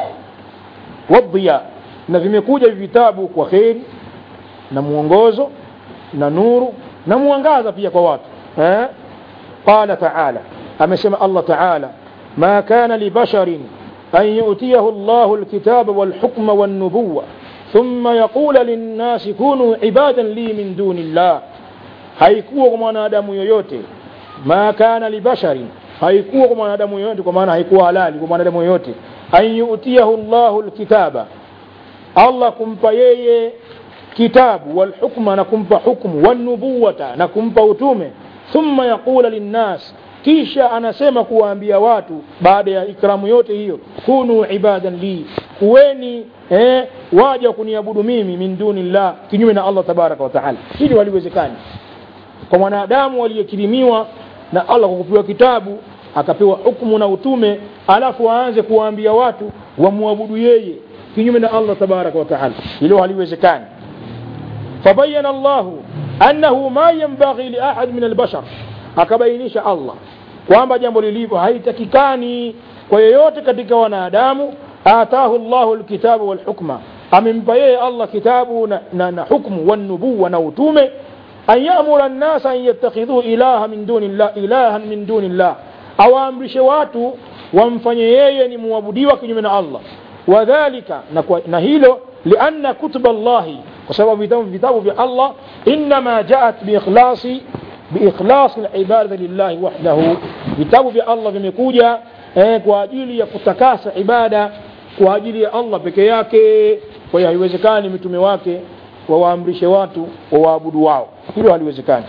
والضياء na vimekuja vitabu kwa kheri na mwongozo na nuru na mwangaza pia kwa watu eh? qala taala amesema allah taala ma kana libasharin an yutiyahu llahu lkitaba walhukma walnubuwa ثم يقول للناس كونوا عبادا لي من دون الله haikuwa kwa mwanadamu yoyote ma kana libasharin haikuwa kwa mwanadamu yoyote kwa maana haikuwa halali kwa mwanadamu yoyote an yutiyahu llahu lkitaba allah kumpa yeye kitabu walhukma na kumpa hukmu wanubuwata na kumpa utume thumma yaqula linnas kisha anasema kuwaambia watu baada ya ikramu yote hiyo kunu ibadan li kuweni eh, waja kuniabudu mimi min duni llah kinyume na allah tabaraka wataala hili waliwezekani kwa mwanadamu waliyekirimiwa na allah kwa kupewa kitabu akapewa hukmu na utume alafu aanze kuwaambia watu wamwabudu yeye kinyume na allah tabaraka wataala hilo haliwezekani fabayana llahu annahu ma yanbaghi liahad min albashar akabainisha allah kwamba jambo lilivyo haitakikani kwa yeyote katika wanadamu atahu llahu lkitabu walhukma amempa yeye allah kitabu na, na, na hukmu wanubuwa na utume an yamura nnasa an yattakhidhuu ilaha min duni llah ilahan min duni llah awaamrishe watu wamfanye yeye ni muabudiwa kinyume na allah wadhalika na, kwa, na hilo lianna kutuba llahi kwa sababu vitabu vitabu vya allah innama jaat biikhlasi biikhlasi libadati lillahi wahdahu vitabu vya allah vimekuja eh, kwa ajili ya kutakasa ibada kwa ajili ya allah peke yake kwa hiyo haiwezekani mitume wake wawaamrishe watu wawaabudu wao hilo haliwezekani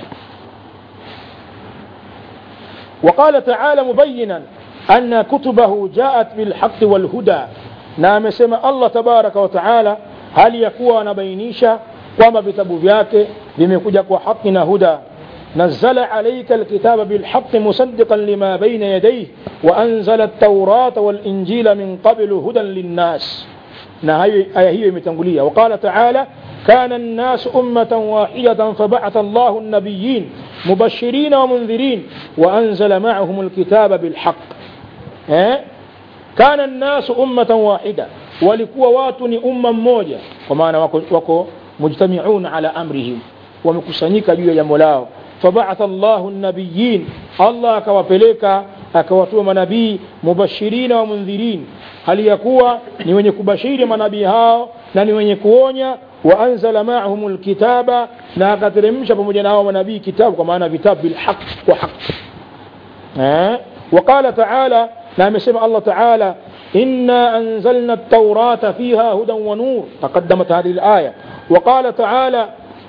وقال تعالى مبينا أن كتبه جاءت بالحق والهدى نعم سمى الله تبارك وتعالى هل يكون نبينيشا وما vitabu vyake vimekuja kwa haki na huda نزل عليك الكتاب بالحق مصدقا لما بين يديه وأنزل التوراة والإنجيل من قبل هدى للناس آية هي متنقلية وقال تعالى كان الناس أمة واحدة فبعث الله النبيين مبشرين ومنذرين وأنزل معهم الكتاب بالحق اه؟ كان الناس أمة واحدة walikuwa watu ni umma mmoja kwa maana wako, wako mujtamiun ala amrihim wamekusanyika juu ya jambo lao fabaatha llahu nabiyin allah akawapeleka akawatuma manabii mubashirina wa mundhirin hali ya kuwa ni wenye kubashiri manabii hao na ni wenye kuonya waanzala maahum lkitaba na akateremsha pamoja na hao manabii kitabu kwa maana vitabu bilhaq kwa haq eh? وقال تعالى نعم سمع الله تعالى إنا أنزلنا التوراة فيها هدى ونور تقدمت هذه الآية وقال تعالى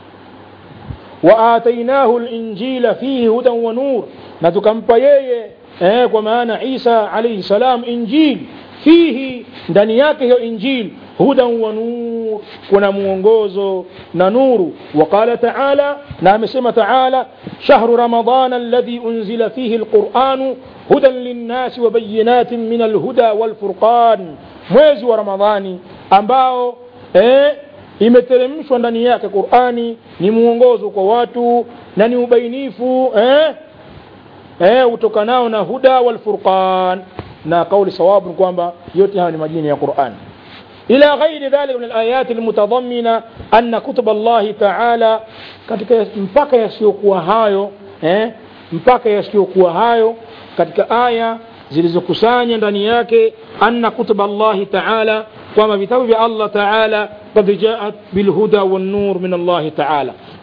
وآتيناه الإنجيل فيه هدى ونور نتكمب يي eh, kwa maana Isa alayhi salam injil fihi ndani yake hiyo injil hudan wa nur kuna mwongozo na nuru وقال تعالى na amesema تعالى شهر رمضان الذي أنزل فيه القرآن هدى للناس وبينات من الهدى والفرقان mwezi wa ramadhani ambao eh, imeteremshwa ndani yake qurani ni mwongozo kwa watu na ni ubainifu eh, eh, utokanao na huda walfurqan na kauli sawabu ni kwamba yote hayo ni majina ya quran إلى غير ذلك من الآيات المتضمنة أن كتب الله تعالى katika mpaka yasiyokuwa hayo eh, mpaka yasiyokuwa hayo katika aya zilizokusanya ndani yake anna kutuba Allahi taala kwamba vitabu vya Allah taala qad jaat bilhuda wannur min Allahi taala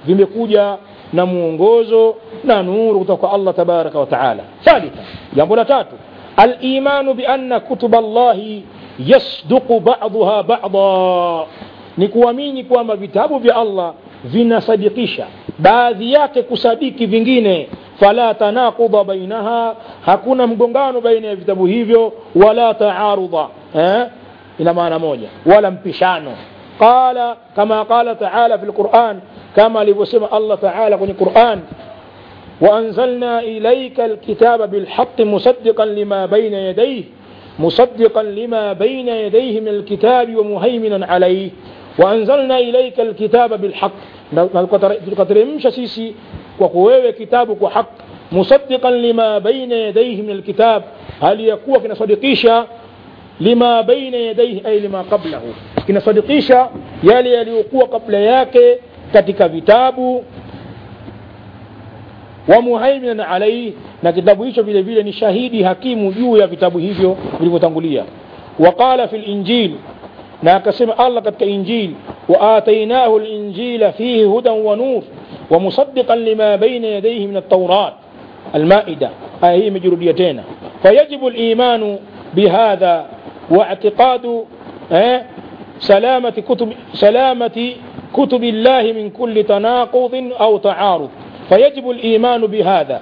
vimekuja na muongozo na nuru kutoka kwa Allah tabaraka wa taala thalitha jambo la tatu al-imanu bi anna kutub Allah yasduqu ba'daha ba'dha ni kuamini kwamba vitabu vya Allah vinasadikisha baadhi yake kusadiki vingine fala tanaqudha bainaha hakuna mgongano baina ya vitabu hivyo wala taarudha eh? ina maana moja wala mpishano qala kama qala taala fi lquran kama alivyosema allah taala kwenye quran وأنزلنا إليك الكتاب بالحق مصدقا لما بين يديه مصدقا لما بين يديه من الكتاب ومهيمنا عليه وأنزلنا إليك الكتاب بالحق tukateremsha sisi kwako wewe kitabu kwa haq musaddiqan lima baina yadayhi min alkitab hali yakuwa kinasadikisha lima baina yadayhi ay lima qablahu kinasadikisha yale yaliyokuwa kabla yake katika vitabu wa muhaiminan alaihi na kitabu hicho vile vile ni shahidi hakimu juu ya vitabu hivyo vilivyotangulia waqala fi linjil na akasema allah katika injil وآتيناه الإنجيل فيه هدى ونور ومصدقا لما بين يديه من التوراة المائدة هي مجروديتين فيجب الإيمان بهذا واعتقاد سلامة كتب سلامة كتب الله من كل تناقض أو تعارض فيجب الإيمان بهذا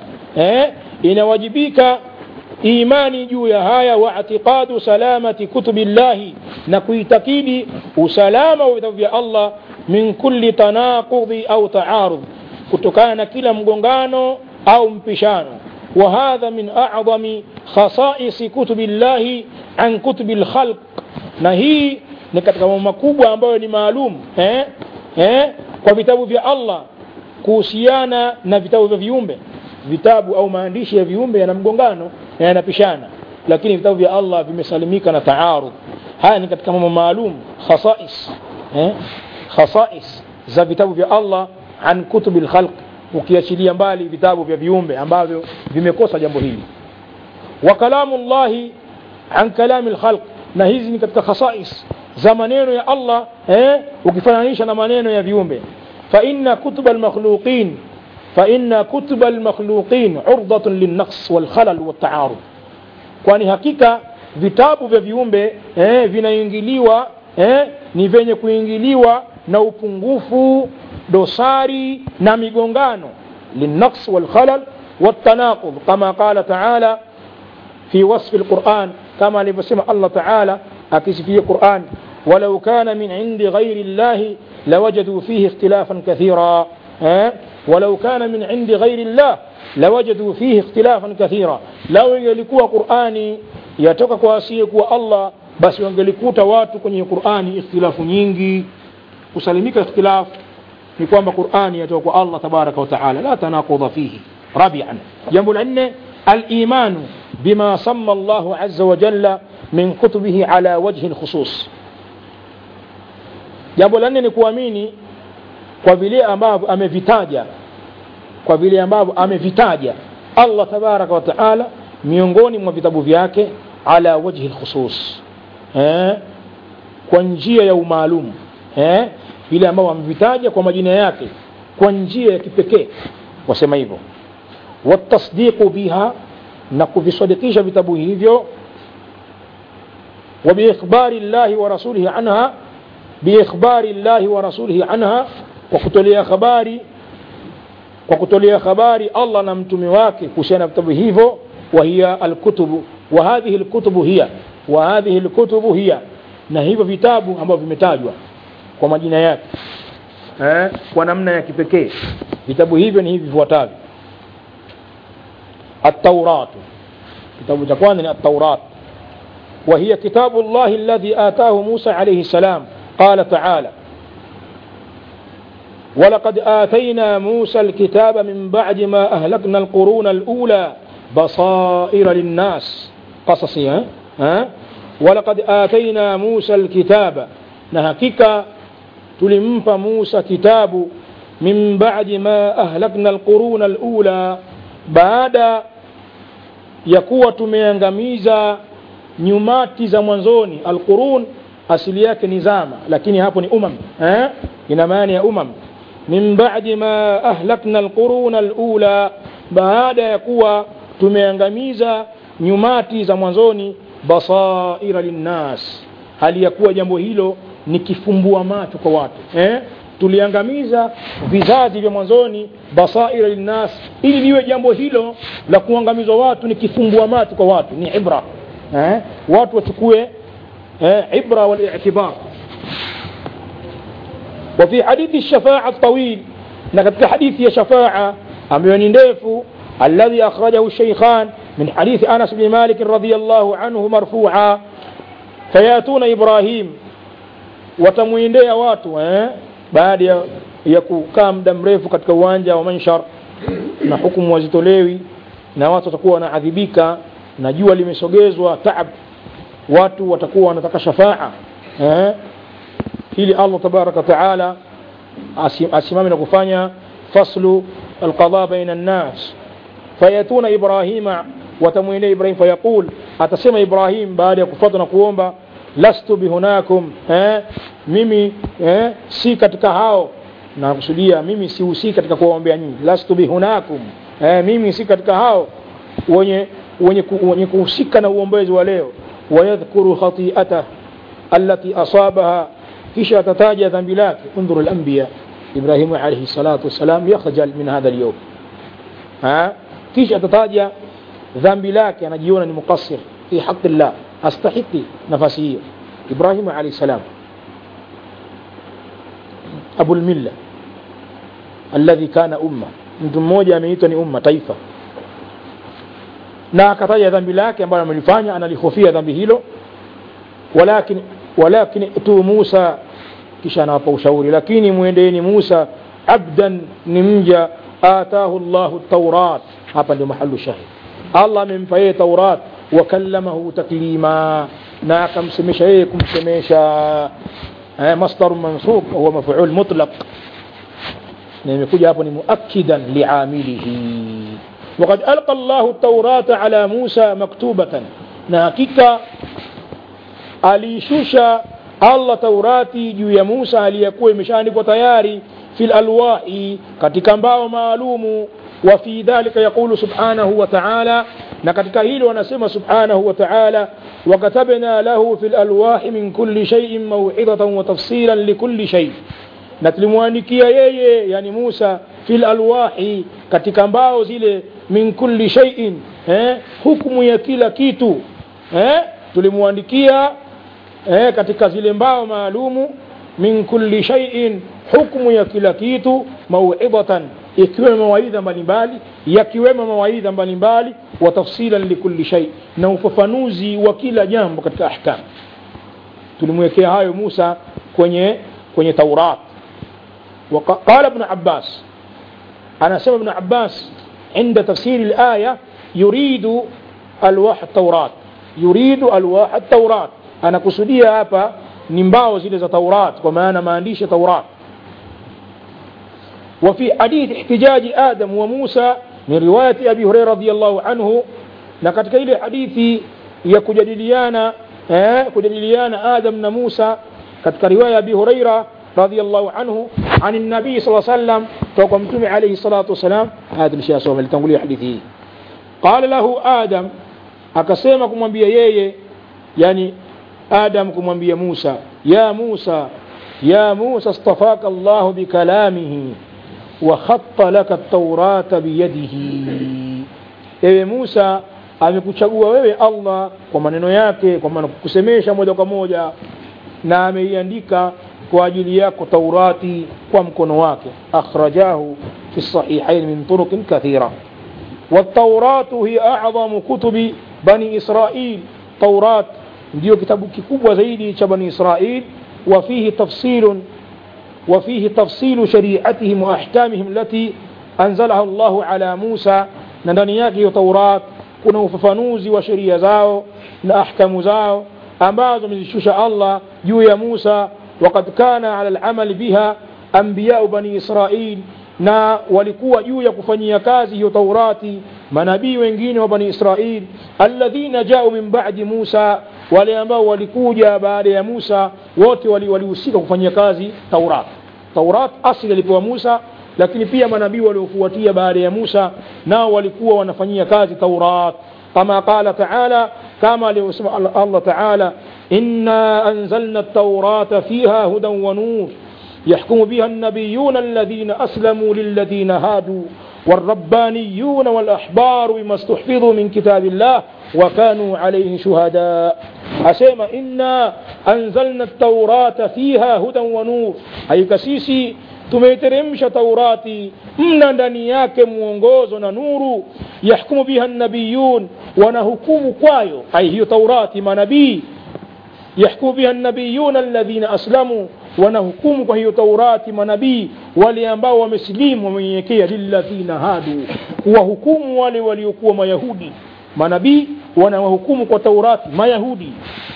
إن وجبيك imani juu ya haya wa atiqadu salamati kutubi llahi na kuitakidi usalama wa vitabu vya allah min kulli tanaqudhi au taarudh kutokana na kila mgongano au mpishano wa hadha min a'dhami khasaisi kutubi llahi an kutubi lkhalq na hii ni katika mambo makubwa ambayo ni maalum eh? Eh? kwa vitabu vya allah kuhusiana na vitabu vya viumbe vitabu au maandishi ya viumbe yana mgongano na yanapishana lakini vitabu vya Allah vimesalimika na taarud haya ni katika mambo maalum khasais eh? khasais za vitabu vya Allah an kutubi lkhalq ukiachilia mbali vitabu vya viumbe ambavyo vimekosa jambo hili wa kalamu llahi an kalami lkhalq na hizi ni katika khasais za maneno ya Allah eh? ukifananisha na maneno ya viumbe fa inna kutuba almakhluqin فإن كتب المخلوقين عرضة للنقص والخلل والتعارض kwani hakika vitabu vya viumbe eh, vinaingiliwa eh, ni vyenye kuingiliwa na upungufu dosari na migongano linnaqs walkhalal والتناقض كما قال تعالى في وصف القرآن كما لبسم الله تعالى أكس في القرآن ولو كان من عند غير الله لوجدوا فيه اختلافا كثيرا eh? ولو كان من عند غير الله لوجدوا فيه اختلافا كثيرا لو ingelikuwa Qur'ani yatoka kwa asiyekuwa Allah basi wangelikuta watu kwenye Qur'ani ikhtilafu nyingi kusalimika ikhtilaf ni kwamba Qur'ani yatoka kwa Allah tabaraka wa taala la tanaqudha fihi rabi'an jambo la nne al-iman bima samma Allah azza wa jalla min kutubihi ala wajhi al-khusus jambo la nne ni kuamini kwa vile ambavyo amevitaja kwa vile ambavyo amevitaja Allah tabaraka wa taala miongoni mwa vitabu vyake ala wajhi lkhusus eh? kwa njia ya umaalum eh? vile ambavyo amevitaja kwa majina yake kwa njia ya kipekee wasema hivyo watasdiqu biha na kuvisadikisha vitabu hivyo وبإخبار الله ورسوله عنها بإخبار الله ورسوله عنها وكتولي خباري وكتولي خباري الله نمتمي wake kuhusiana vitabu hivyo وهي الكتب وهذه الكتب هي وهذه الكتب هي na hivyo vitabu ambavyo vimetajwa kwa majina yake eh, kwa namna ya kipekee vitabu hivyo ni hivi vifuatavyo التوراة kitabu cha kwanza ni التوراة وهي كتاب الله الذي آتاه موسى عليه السلام قال تعالى ولقد آتينا موسى الكتاب من بعد ما أهلكنا القرون الأولى بصائر للناس قصصي ها؟ ها؟ ولقد آتينا موسى الكتاب نهكك تلمف موسى كتاب من بعد ما أهلكنا القرون الأولى بعد yakuwa tumeangamiza nyumati za mwanzoni alqurun asili yake ni zama lakini hapo ni umam eh? ina maana ya umam min ba'di ma ahlakna alquruna alula baada ya kuwa tumeangamiza nyumati za mwanzoni basaira linnas hali ya kuwa jambo hilo ni kifumbua macho kwa watu eh? tuliangamiza vizazi vya mwanzoni basaira linnas ili liwe jambo hilo la kuangamizwa watu ni kifumbua macho kwa watu ni ibra eh? watu wachukue eh? ibra walitibar وفي حديث الشفاعة الطويل نقد حديث يا شفاعة أميون نديفو الذي أخرجه الشيخان من حديث أنس بن مالك رضي الله عنه مرفوعا فياتون إبراهيم watamwendea watu eh? baada ya, ya kukaa muda mrefu katika uwanja wa manshar na hukumu wazitolewi na watu watakuwa wanaadhibika na jua limesogezwa taab watu watakuwa wanataka shafaa eh? ili allah tabaraka wataala asimame na kufanya faslu alqada baina nnas fayatuna ibrahima watamwendea ibrahim fayaqul atasema ibrahim baada ya kufuata na kuomba lastu bihunakum eh? mimi eh? si katika hao nakusudia mimi sihusiki katika kuwaombea nyinyi lastu bihunakum eh? mimi si katika hao wenye wenye, ku, wenye kuhusika na uombezi wa leo wayadhkuru khati'atah allati asabaha kisha atataja dhambi lake undhuru al-anbiya ibrahimu alayhi salatu wassalam yakhjal min hadha al-yawm ha kisha atataja dhambi lake anajiona ni muqassir fi haqqi Allah astahiki nafasi hiyo ibrahim alayhi salam abu al-milla alladhi kana umma mtu mmoja ameitwa ni umma taifa na akataja dhambi lake ambalo amelifanya analihofia dhambi hilo walakin walakin tu Musa kisha anawapa ushauri lakini muendeeni Musa abdan ni mja atahu Allahu taurat hapa ndio mahalu shahid Allah amempa yeye taurat wakallamahu taklima na akamsemesha yeye kumsemesha eh, masdar mansub huwa maf'ul mutlaq na imekuja hapo ni muakkidan liamilihi وقد ألقى الله التوراة على موسى مكتوبة ناكيكا alishusha Allah Taurati juu ya Musa aliyekuwa imeshaandikwa tayari fil alwahi katika mbao maalumu wa fi dhalika yaqulu subhanahu wa ta'ala na katika hilo wanasema subhanahu wa ta'ala وكتبنا له في الألواح من كل شيء موعظة وتفصيلا لكل شيء na tulimwandikia yeye yani Musa fil alwahi katika mbao zile min kulli shay'in eh hukumu ya kila kitu eh tulimwandikia eh, katika zile mbao maalumu min kulli shay'in hukmu ya kila kitu mauidatan ikiwemo mawaidha mbalimbali yakiwemo mawaidha mbalimbali wa tafsilan likulli shay na ufafanuzi wa kila jambo katika ahkam tulimwekea hayo Musa kwenye kwenye Taurat وقال ابن عباس أنا سمع ابن عباس عند تفسير الآية يريد ألواح التوراة يريد ألواح التوراة anakusudia hapa ni mbao zile za Taurat kwa maana maandishi ya Taurat وفي حديث احتجاج آدم وموسى من رواية أبي هريرة رضي الله عنه na katika ile hadithi ya kujadiliana eh, kujadiliana Adam na Musa katika riwaya ya Abi Huraira radhiyallahu anhu عن النبي صلى الله عليه وسلم توقع متومي عليه الصلاة والسلام هذا الشيء صوم اللي تنقلي حديثه قال له آدم akasema kumwambia yeye yani Adam kumwambia Musa ya Musa ya Musa astafaka Allah bikalamihi wa khatta laka at-taurata biyadihi ewe Musa amekuchagua wewe Allah kwa maneno yake kwa maana kukusemesha moja kwa moja na ameiandika kwa ajili yako Taurati kwa mkono wake akhrajahu fi sahihain min turuq kathira والتوراة هي أعظم كتب بني إسرائيل توراة ndio kitabu kikubwa zaidi cha bani israil wafihi tafsilun وفيه تفصيل شريعتهم وأحكامهم التي أنزلها الله على موسى ndani yake hiyo Taurat kuna ufafanuzi wa sheria zao na ahkamu zao ambazo amezishusha Allah juu ya Musa وقد كان على العمل بها أنبياء بني إسرائيل na walikuwa juu ya kufanyia kazi hiyo Taurati manabii wengine wa bani Israil alladhina jau min ba'di Musa wale ambao walikuja baada ya Musa wote walihusika wali kufanyia kazi Taurat taurat asili alipewa musa lakini pia manabii waliofuatia baada ya musa nao walikuwa wanafanyia kazi taurat kama qala taala kama alivyosema allah taala إنا أنزلنا التوراة فيها هدى ونور يحكم بها النبيون الذين أسلموا للذين هادوا والربانيون والأحبار بما استحفظوا من كتاب الله وكانوا عليه شهداء أسيما إنا أنزلنا التوراة فيها هدى ونور أي كسيسي tumeiteremsha taurati mna ndani yake mwongozo na nuru yahkumu biha nabiyun wanahukumu kwayo ai hiyo taurati manabii yahkumu biha nabiyuna alladhina aslamu wanahukumu kwa hiyo taurati manabii wale ambao wamesilimu wamenyenyekea lilladhina hadu kuwahukumu wale waliokuwa mayahudi manabii wanawahukumu kwa taurati mayahudi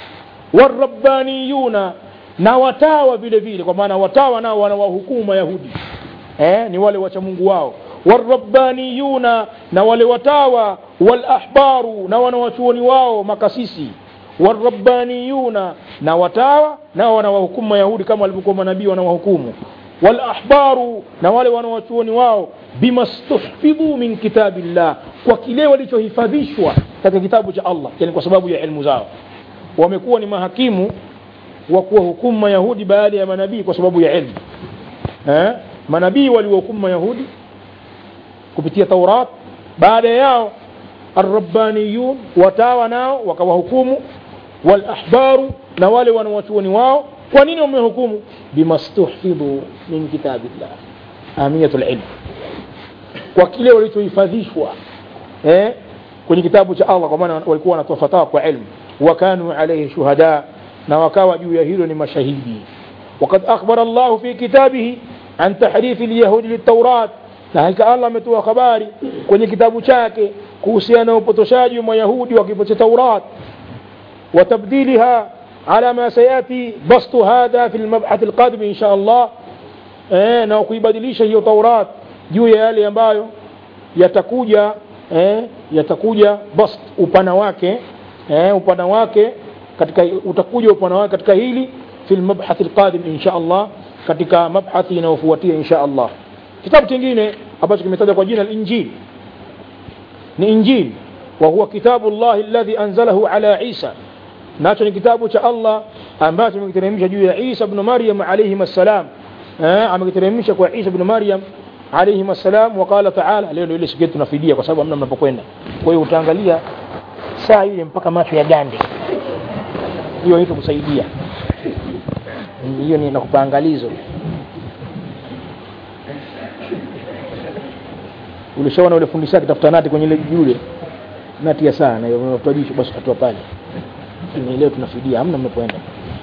warabbaniyuna na watawa vile vile kwa maana watawa nao wanawahukumu mayahudi eh, ni wale wacha mungu wao warabbaniyuna na wale watawa walahbaru na wanawachuoni wao makasisi warabbaniyuna na watawa nao wanawahukumu mayahudi kama walivyokuwa manabii wanawahukumu walahbaru na wale wanawachuoni wao bima stuhfidhu min kitabillah kwa kile walichohifadhishwa katika kitabu cha allah yani kwa sababu ya ilmu zao wamekuwa ni mahakimu wa kuwahukumu mayahudi baada ya manabii kwa sababu ya ilmu eh? manabii waliwahukumu mayahudi kupitia taurat baada yao arabbaniyun watawa nao wakawahukumu walahbaru na wale wanawachuoni wao kwa nini wamehukumu bima stuhfidhu min kitabillah ahamiyatul ilm kwa kile walichohifadhishwa eh? kwenye kitabu cha allah kwa maana walikuwa wanatoa fatawa kwa ilmu wakanu alaihi shuhada na wakawa juu ya hilo ni mashahidi وقد أخبر الله في كتابه عن تحريف اليهود للتوراة na hakika allah ametoa habari kwenye kitabu chake kuhusiana na upotoshaji wa mayahudi wa kitabu cha taurat وتبديلها على ما سيأتي بسط هذا في المبحث القادم إن شاء الله eh, na kuibadilisha hiyo taurat juu ya yale ambayo yatakuja eh, yatakuja bast upana wake eh, upana wake katika utakuja upana wake katika hili fi lmabhathi lqadim insha allah katika mabhathi inayofuatia insha allah kitabu kingine ambacho kimetajwa kwa jina linjil ni injil wa huwa kitabu llahi alladhi anzalahu ala isa nacho ni kitabu cha allah ambacho amekiteremsha juu ya isa bnu maryam alaihim assalam eh, amekiteremsha kwa isa bnu maryam alaihim assalam waqala taala leo ndio ile siku yetu tunafidia kwa sababu hamna mnapokwenda kwa hiyo utaangalia saa ile mpaka macho ya gande hiyo hito kusaidia hiyo ni nakupa angalizo ulishaona ule fundisha akitafuta nati kwenye ile jule nati ya saa na unafuta jisho basi utatua pale ni leo tunafidia hamna mnapoenda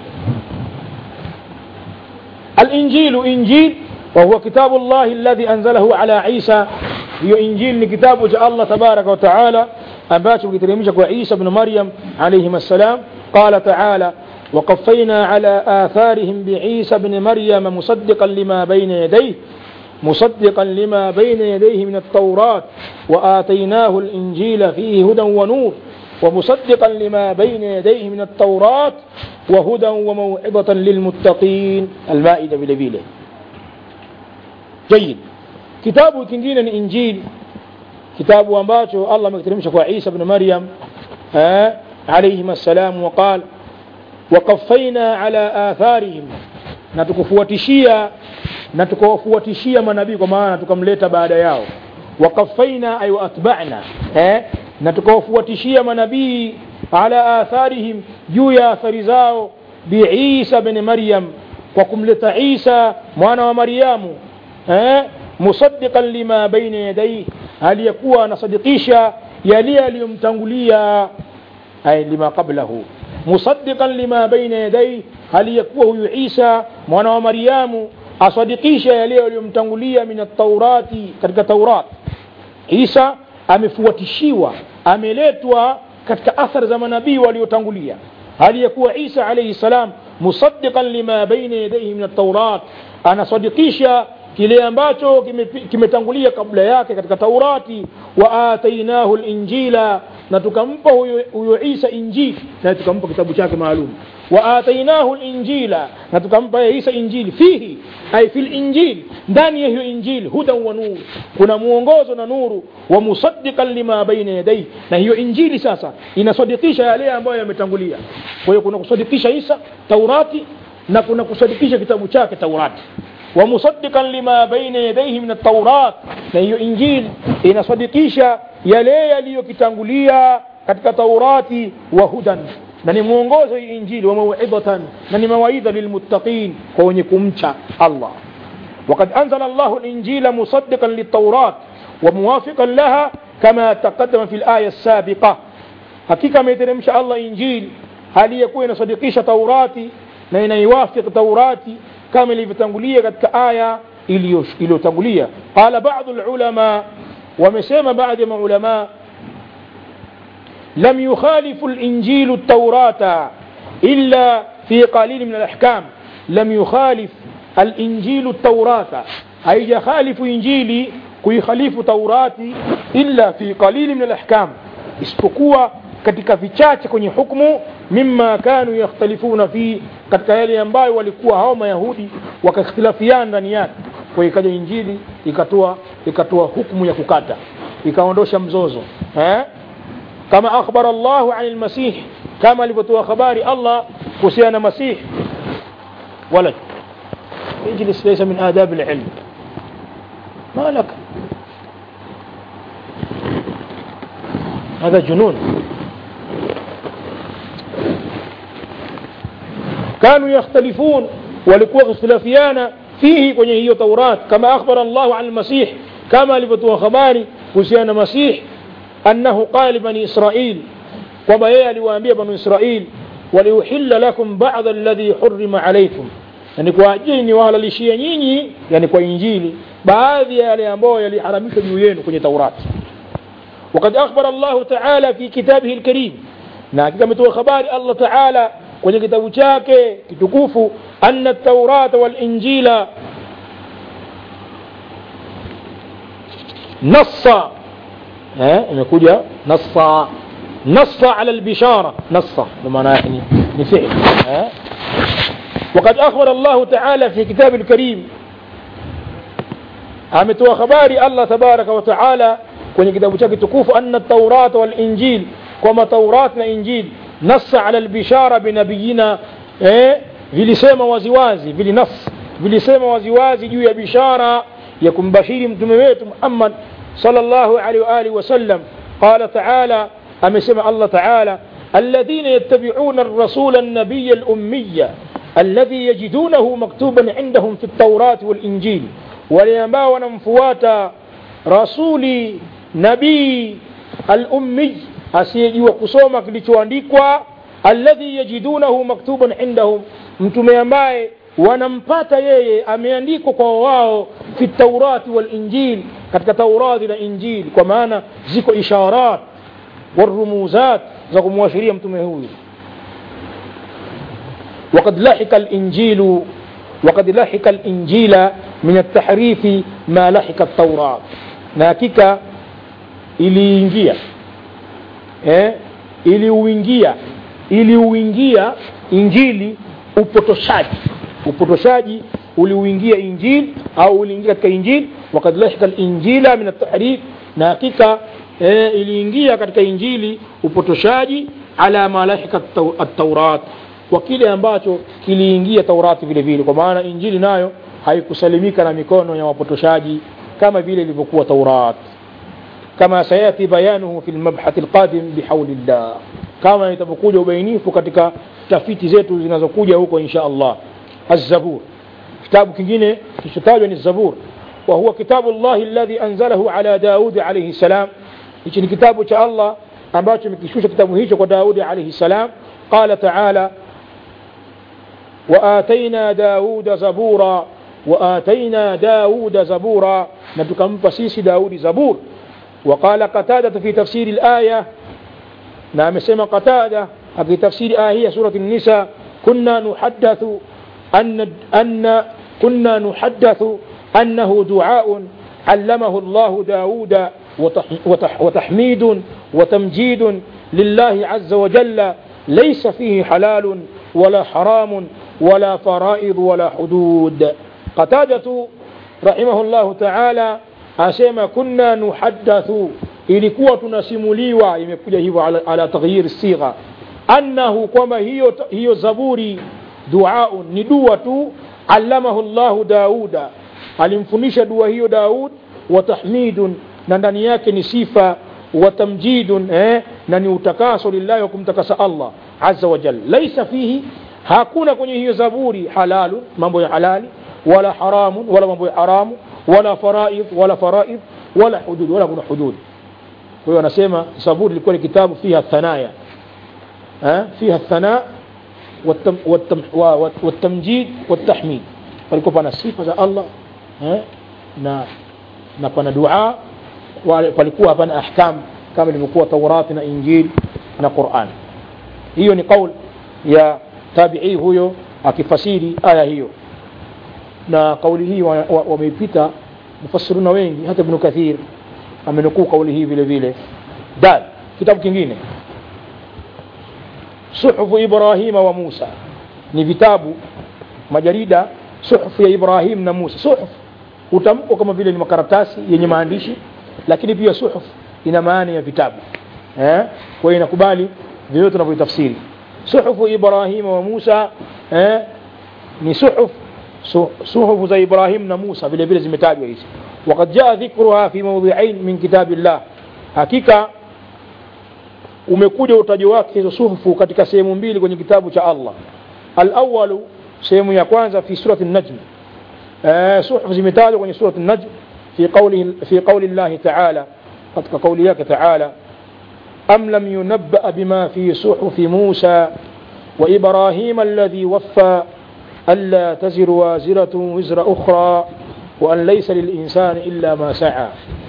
الإنجيل إنجيل وهو كتاب الله الذي أنزله على عيسى هي إنجيل لكتاب جاء الله تبارك وتعالى أباته كتريمشك وعيسى بن مريم عليهما السلام قال تعالى وقفينا على آثارهم بعيسى بن مريم مصدقا لما بين يديه مصدقا لما بين يديه من التوراة وآتيناه الإنجيل فيه هدى ونور ومصدقا لما بين يديه من التوراة وهدى وموعظة للمتقين المائدة بلبيله جيد كتاب كنجين الإنجيل كتاب أنباته الله مكترمشك وعيسى بن مريم آه عليهما السلام وقال وقفينا على آثارهم نتكفوتشيا نتكفوتشيا manabii kwa maana tukamleta baada yao wakafaina ay waatba'na eh na tukawafuatishia manabii ala atharihim juu ya athari zao biisa bin maryam kwa kumleta isa mwana wa maryamu eh musaddiqan lima baina yadayhi aliyekuwa anasadikisha yale aliyomtangulia ay lima qablahu musaddiqan lima baina yadayhi aliyekuwa huyu isa mwana wa maryamu asadikisha yale aliyomtangulia min at-taurati katika taurat isa amefuatishiwa ameletwa katika athari za manabii waliotangulia aliyekuwa isa alaihi salam musaddiqan lima baina yadayhi min at-taurat anasadikisha kile ambacho kimetangulia kime kabla yake katika taurati wa atainahu linjila na tukampa huyo, huyo isa injili na tukampa kitabu chake maalum wa atainahu linjila na tukampa yeye isa injili fihi ay fi linjili ndani ya hiyo injili hudan wa nuru kuna mwongozo na nuru wa musaddiqan lima baina yadayhi na hiyo injili sasa inasadikisha yale ambayo yametangulia kwa hiyo kuna kusadikisha isa taurati na kuna kusadikisha kitabu chake taurati wa musaddiqan lima baina yadayhi min at-taurat na hiyo injili inasadikisha yale yaliyokitangulia katika taurati wa hudan na ni mwongozo hii injili wa mauidhatan na ni mawaidha lilmuttaqin kwa wenye kumcha Allah وقد أنزل الله الإنجيل مصدقا للتوراة وموافقا لها كما تقدم في الآية السابقة حقيقة ما يترمش الله إنجيل هل يكون صديقيش توراتي na inaiwafiq taurati kama ilivyotangulia katika aya iliyotangulia qala badu lulama wamesema baadhi ya maulama lam yukhalifu linjilu taurata illa fi qalili min alahkam lam yukhalif alinjilu taurata haijakhalifu injili kuikhalifu taurati illa fi qalili min alahkam isipokuwa katika vichache kwenye hukmu mima kanu yakhtalifuna fi katika yale ambayo walikuwa hao mayahudi wakakhtilafiana ndani yake kwa ikaja injili ikatoa ikatoa hukmu ya kukata ikaondosha mzozo eh? kama akhbara Allahu an almasih kama alivyotoa habari Allah kuhusiana na masih wala اجلس ليس من آداب العلم ما لك هذا جنون كانوا يختلفون walikuwa ikhtilafiana fihi kwenye hiyo taurat kama akhbara llahu an lmasih kama alivyotoa habari kuhusiana na masih annahu qala libani israil kwamba yeye aliwaambia banu israil waliuhilla lakum bada alladhi hurima alaikum yani kwa ajili niwahalalishie nyinyi yani kwa injili baadhi ya yale ambayo yaliharamishwa juu yenu kwenye taurati وقد أخبر الله تعالى في كتابه الكريم na hakika ametoa habari Allah Taala kwenye kitabu chake kitukufu anna at-taurata wal-injila nassa eh imekuja nassa nassa ala al-bishara nassa maana yake ni fi'l eh وقد أخبر الله تعالى في كتاب الكريم ametoa habari Allah tabaraka wa taala kwenye kitabu chake tukufu anna at-taurata wal-injil kwamba taurat na injil nassa ala albishara binabiyina eh, vilisema waziwazi vilinas vilisema waziwazi juu ya bishara ya kumbashiri mtume wetu Muhammad sallallahu alaihi wa alihi wasallam qala taala amesema Allah taala الذين يتبعون الرسول النبي الأمي الذي يجدونه مكتوبا عندهم في التوراة والإنجيل وليما ونمفواتا رسولي نبي الأمي asiyejua kusoma kilichoandikwa alladhi yajidunahu maktuban indahum mtume ambaye wanampata yeye ameandikwa kwa wao fi taurati walinjil katika taurati na injili kwa maana ziko isharat warumuzat za kumwashiria mtume huyu وقد لحق الإنجيل وقد لحق الإنجيل من التحريف ما لحق التوراة ناكيكا iliingia eh, iliuingia iliuingia injili upotoshaji upotoshaji uliuingia injili au uliingia katika injili wakad lahika linjila min atahrif na hakika eh, iliingia katika injili upotoshaji ala ma lahika ataurat kwa kile ambacho kiliingia taurati vile vile kwa maana injili nayo haikusalimika na mikono ya wapotoshaji kama vile ilivyokuwa taurati كما سيأتي بيانه في المبحث القادم بحول الله كما يتبقوج وبينيف katika tafiti zetu zinazokuja huko insha Allah الزبور كتاب kingine kilichotajwa ni الزبور وهو كتاب الله الذي أنزله على داود عليه السلام hichi ni kitabu cha Allah ambacho kimekishusha kitabu hicho kwa Daudi alayhi salam قال تعالى وآتينا داود زبورا وآتينا داود زبورا نتكمل سيسي داود زبور وقال قتادة في تفسير الآية نعم سمى قتادة في تفسير آية سورة النساء كنا نحدث أن أن كنا نحدث أنه دعاء علمه الله داود وتح- وتح- وتحميد وتمجيد لله عز وجل ليس فيه حلال ولا حرام ولا فرائض ولا حدود قتادة رحمه الله تعالى asema kunna nuhaddathu ilikuwa tunasimuliwa imekuja hivyo ala, ala taghyir sigha annahu kwamba hiyo, hiyo zaburi duaun ni dua tu allamahu llahu dauda alimfundisha dua hiyo daud wa tahmidun na ndani yake ni sifa wa tamjidun eh, na ni utakaso lillahi wa kumtakasa allah azza wa jalla laisa fihi hakuna kwenye hiyo zaburi halalu mambo ya halali wala haramun wala mambo ya haramu wala faraid wala faraid wala hudud wala kuna hudud kwa hiyo anasema zaburi ilikuwa ni kitabu fiha thanaya eh, fiha thana والتم والتم والتمجيد والتحميد palikuwa pana sifa za Allah eh, na na pana dua palikuwa hapana ahkam kama ilivyokuwa Taurati na Injili na Qur'an hiyo ni kaul ya tabi'i huyo akifasiri aya hiyo na kauli hii wameipita wa, wa mufassiruna wengi hata Ibn Kathir amenukuu kauli hii vile vile dal kitabu kingine suhufu Ibrahima wa Musa ni vitabu majarida suhufu ya Ibrahim na Musa suhuf utamko kama vile ni makaratasi yenye maandishi lakini pia suhuf ina maana ya vitabu eh? kwa hiyo inakubali vile tunavyotafsiri suhufu Ibrahima wa Musa eh? ni suhuf suhufu za Ibrahim na Musa vile vile zimetajwa hizi وقد جاء ذكرها في موضعين من كتاب الله hakika umekuja utajo wake hizo suhufu katika sehemu mbili kwenye kitabu cha Allah al-awwalu sehemu ya kwanza fi surati an-najm eh suhufu zimetajwa kwenye surati an-najm fi qawli fi qawli Allah ta'ala katika kauli yake ta'ala am lam yunabba bima fi suhufi Musa wa Ibrahim alladhi waffa ألا تزر وازرة وزر أخرى وأن ليس للإنسان إلا ما سعى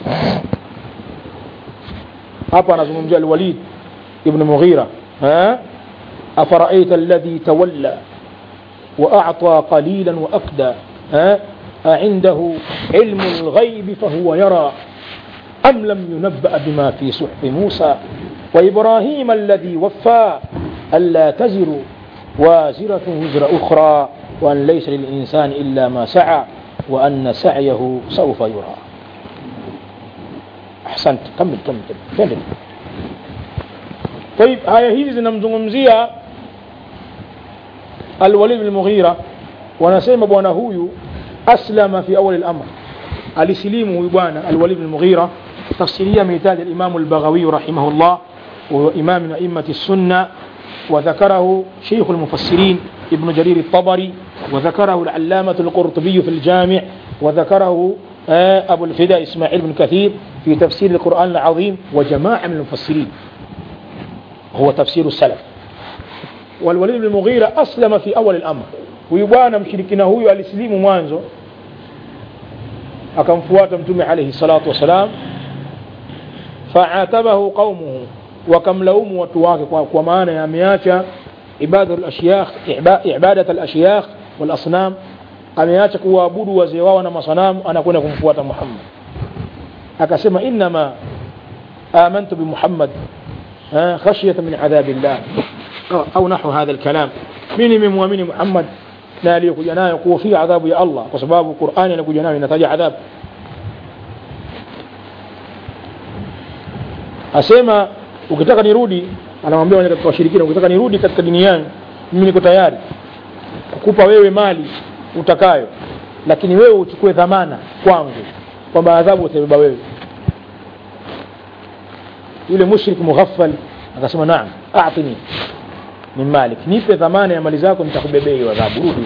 hapa anazungumzia alwalid ibn mughira afaraita alladhi tawalla واعطى قليلا واكدى اعنده علم الغيب فهو يرى ام لم ينبا بما في صحف موسى وابراهيم الذي وفى الا تزر وازره وزر اخرى وان ليس للانسان الا ما سعى وان سعيه سوف يرى ahsant kamil kamil twende طيب aya hizi zinamzungumzia alwalid bin mughira wanasema bwana huyu aslama fi awal al-amr alisilimu huyu bwana alwalid bin mughira tafsiria amehitaji al-imam al-baghawi rahimahullah wa imam min a'immat as-sunnah وذكره شيخ المفسرين ابن جرير الطبري وذكره العلامة القرطبي في الجامع وذكره أبو الفداء إسماعيل بن كثير في تفسير القرآن العظيم وجماعة من المفسرين هو تفسير السلف والوليد بن المغيرة أسلم في أول الأمر ويبانا مشركنا هو الإسلام مانزو akamfuata mtume alayhi salatu wasalam faatabahu qaumuhu wakamlaumu watu wake kwa, kwa maana ya ameacha ibadat alashiyakh walasnam ameacha kuwaabudu wazee wao na masanamu anakwenda kumfuata Muhammad akasema innama amantu bi Muhammad khashyata min adhabillah au nahu hadha alkalam mimi nimemwamini Muhammad na aliyokuja nayo kuhofia adhabu ya Allah kwa sababu Qur'ani inakuja nayo inataja adhabu asema ukitaka nirudi anamwambia wale katika washirikina ukitaka nirudi katika dini yangu mimi niko tayari kukupa wewe mali utakayo lakini wewe uchukue dhamana kwangu kwamba adhabu utabeba wewe yule mushrik mughaffal akasema naam a'tini min malik nipe dhamana ya mali zako nitakubebea hiyo adhabu rudi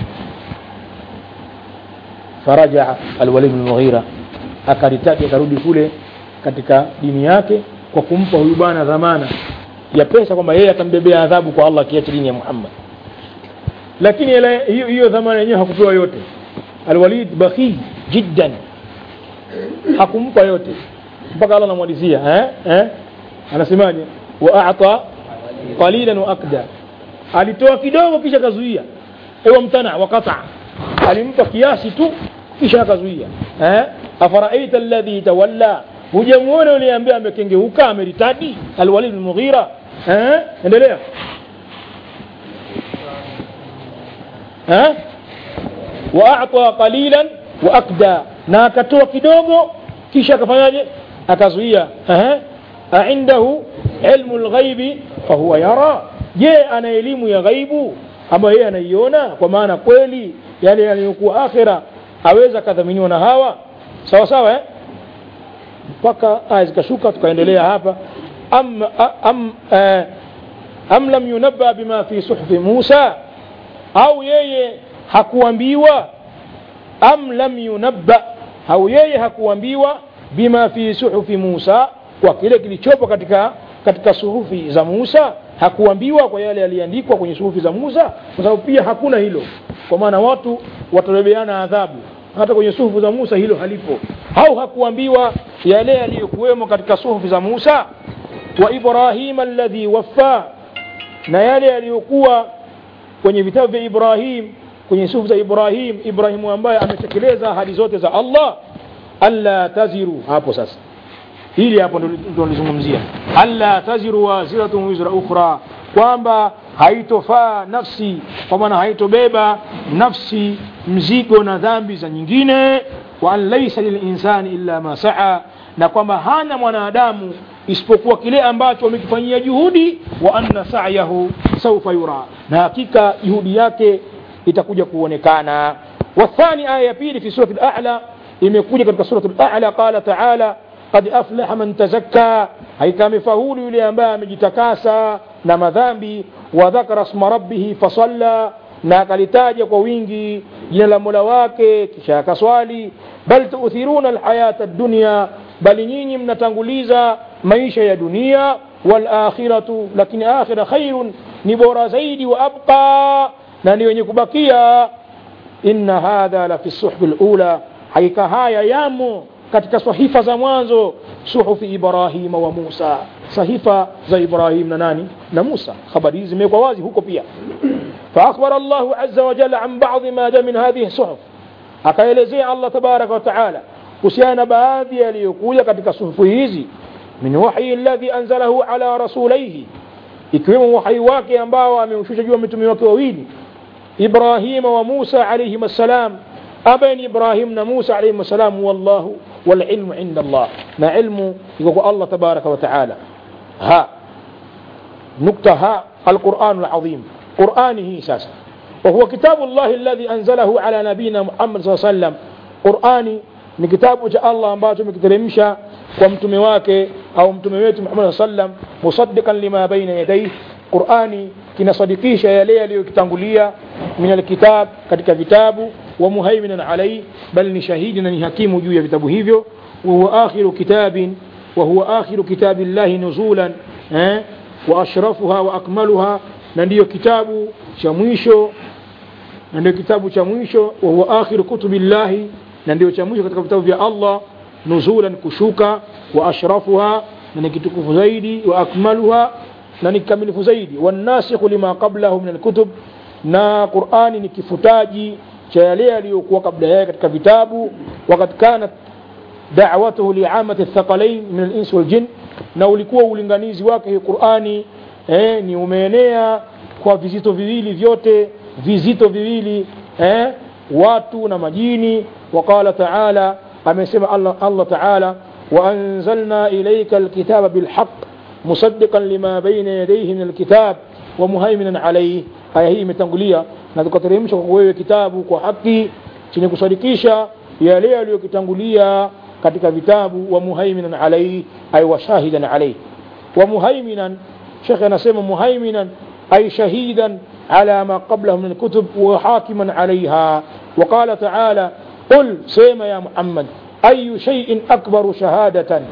faraja alwalid bin mughira akaritaki akarudi kule katika dini yake kwa kumpa huyu bwana dhamana ya pesa kwamba yeye atambebea adhabu kwa Allah kiacha dini ya Muhammad lakini hiyo hiyo dhamana yenyewe hakupewa yote alwalid bakhi jiddan hakumpa yote mpaka Allah anamwalizia eh eh anasemaje wa a'ta qalilan wa akda alitoa kidogo kisha kazuia ewa mtana wa qata alimpa kiasi tu kisha akazuia eh afaraita alladhi tawalla hujamuona yule ambaye amekengeuka ameritadi alwalid bin mughira eh endelea eh wa a'ta qalilan wa akda na akatoa kidogo kisha akafanyaje akazuia eh aindahu ilmu alghaibi fahuwa yara je ana elimu ya ghaibu ambayo yeye anaiona kwa maana kweli yale yaliyokuwa akhira aweza kadhaminiwa na hawa sawa sawa eh mpaka aya zikashuka tukaendelea hapa am, am, eh, am lam yunabba bima fi suhfi Musa au yeye hakuambiwa am lam yunabba au yeye hakuambiwa bima fi suhufi Musa kwa kile kilichopo katika katika suhufi za Musa hakuambiwa kwa yale yaliandikwa kwenye suhufi za Musa kwa sababu pia hakuna hilo kwa maana watu watabebeana adhabu hata kwenye suhufu za Musa hilo halipo au hakuambiwa yale yaliyokuwemo katika suhufi za Musa wa Ibrahim alladhi waffa na yale yaliyokuwa kwenye vitabu vya Ibrahim kwenye suhufu za Ibrahim Ibrahimu ambaye ametekeleza ahadi zote za Allah alla taziru hapo sasa hili hapo ndo nilizungumzia alla taziru waziratun wizra ukhra kwamba haitofaa nafsi kwa maana haitobeba nafsi mzigo na dhambi za nyingine wa an laysa lilinsani illa ma saa na kwamba hana mwanadamu isipokuwa kile ambacho amekifanyia juhudi wa anna sa'yahu sawfa yura na hakika juhudi yake itakuja kuonekana wathani aya ya pili fi surati al-a'la imekuja katika surati al-a'la qala ta'ala qad aflaha man tazakka haika amefaulu yule ambaye amejitakasa na madhambi wa dhakara isma rabbih fasalla na akalitaja kwa wingi jina la mola wake kisha akaswali bal tuuthiruna alhayata ad-dunya bali nyinyi mnatanguliza maisha ya dunia wal akhiratu lakini akhira khairun ni bora zaidi wa abqa na ni wenye kubakia inna hadha la fi suhfi al-ula hakika haya yamo katika sahifa za mwanzo suhufi Ibrahima wa Musa sahifa za Ibrahim na nani na Musa habari hizi zimewekwa wazi huko pia فأخبر الله عز وجل عن بعض ما جاء من هذه الصحف akaelezea Allah tabaraka wa taala kuhusiana na baadhi yaliyokuja katika suhufu hizi min wahyi alladhi anzalahu ala rasulaihi ikiwemo wahyi wake ambao ameushusha juu ya mitume wake wawili Ibrahima wa Musa alayhim assalam abain Ibrahim na Musa alayhim assalam wallahu والعلم عند الله ما علم يقول الله تبارك وتعالى ها نقطة ها القرآن العظيم قرآنه ساسا وهو كتاب الله الذي أنزله على نبينا محمد صلى الله عليه وسلم قرآني ni kitabu cha Allah ambacho umekiteremsha kwa mtume wake au mtume wetu Muhammad sallam musaddiqan lima baina yadayhi Qur'ani kinasadikisha yale yaliyokitangulia min alkitab katika vitabu wa muhaiminan alayhi bal ni shahidi na ni hakimu juu ya vitabu hivyo wa huwa akhiru kitabin wa huwa akhiru kitabillahi nuzulan eh wa ashrafuha wa akmaluha na ndiyo kitabu cha mwisho na ndio kitabu cha mwisho wa huwa akhiru kutubillahi na ndio cha mwisho katika vitabu vya Allah nuzulan kushuka wa ashrafuha na ni kitukufu zaidi wa akmaluha na ni kamilifu zaidi wanasikhu lima qablahu min alkutub na Qur'ani ni kifutaji cha yale yaliyokuwa kabla yake katika vitabu wakati kanat da'watuhu li'amati athqalain min al-ins wal jin na ulikuwa ulinganizi wake Qur'ani eh, ni umeenea kwa vizito viwili vyote vizito viwili eh, watu na majini وقال تعالى amesema Allah, Allah Ta'ala وأنزلنا إليك الكتاب بالحق مصدقا لما بين يديه من الكتاب ومهيمنا عليه aya hii imetangulia na tukateremsha kwa wewe kitabu kwa haki chenye kusadikisha yale yaliyokitangulia katika vitabu wa muhaiminan alaihi ay wa shahidan alaihi wa muhaiminan shekhe anasema muhaiminan ay shahidan ala ma qablahu min alkutub wa hakiman alaiha وقال تعالى قل سيما يا محمد أي شيء أكبر شهادة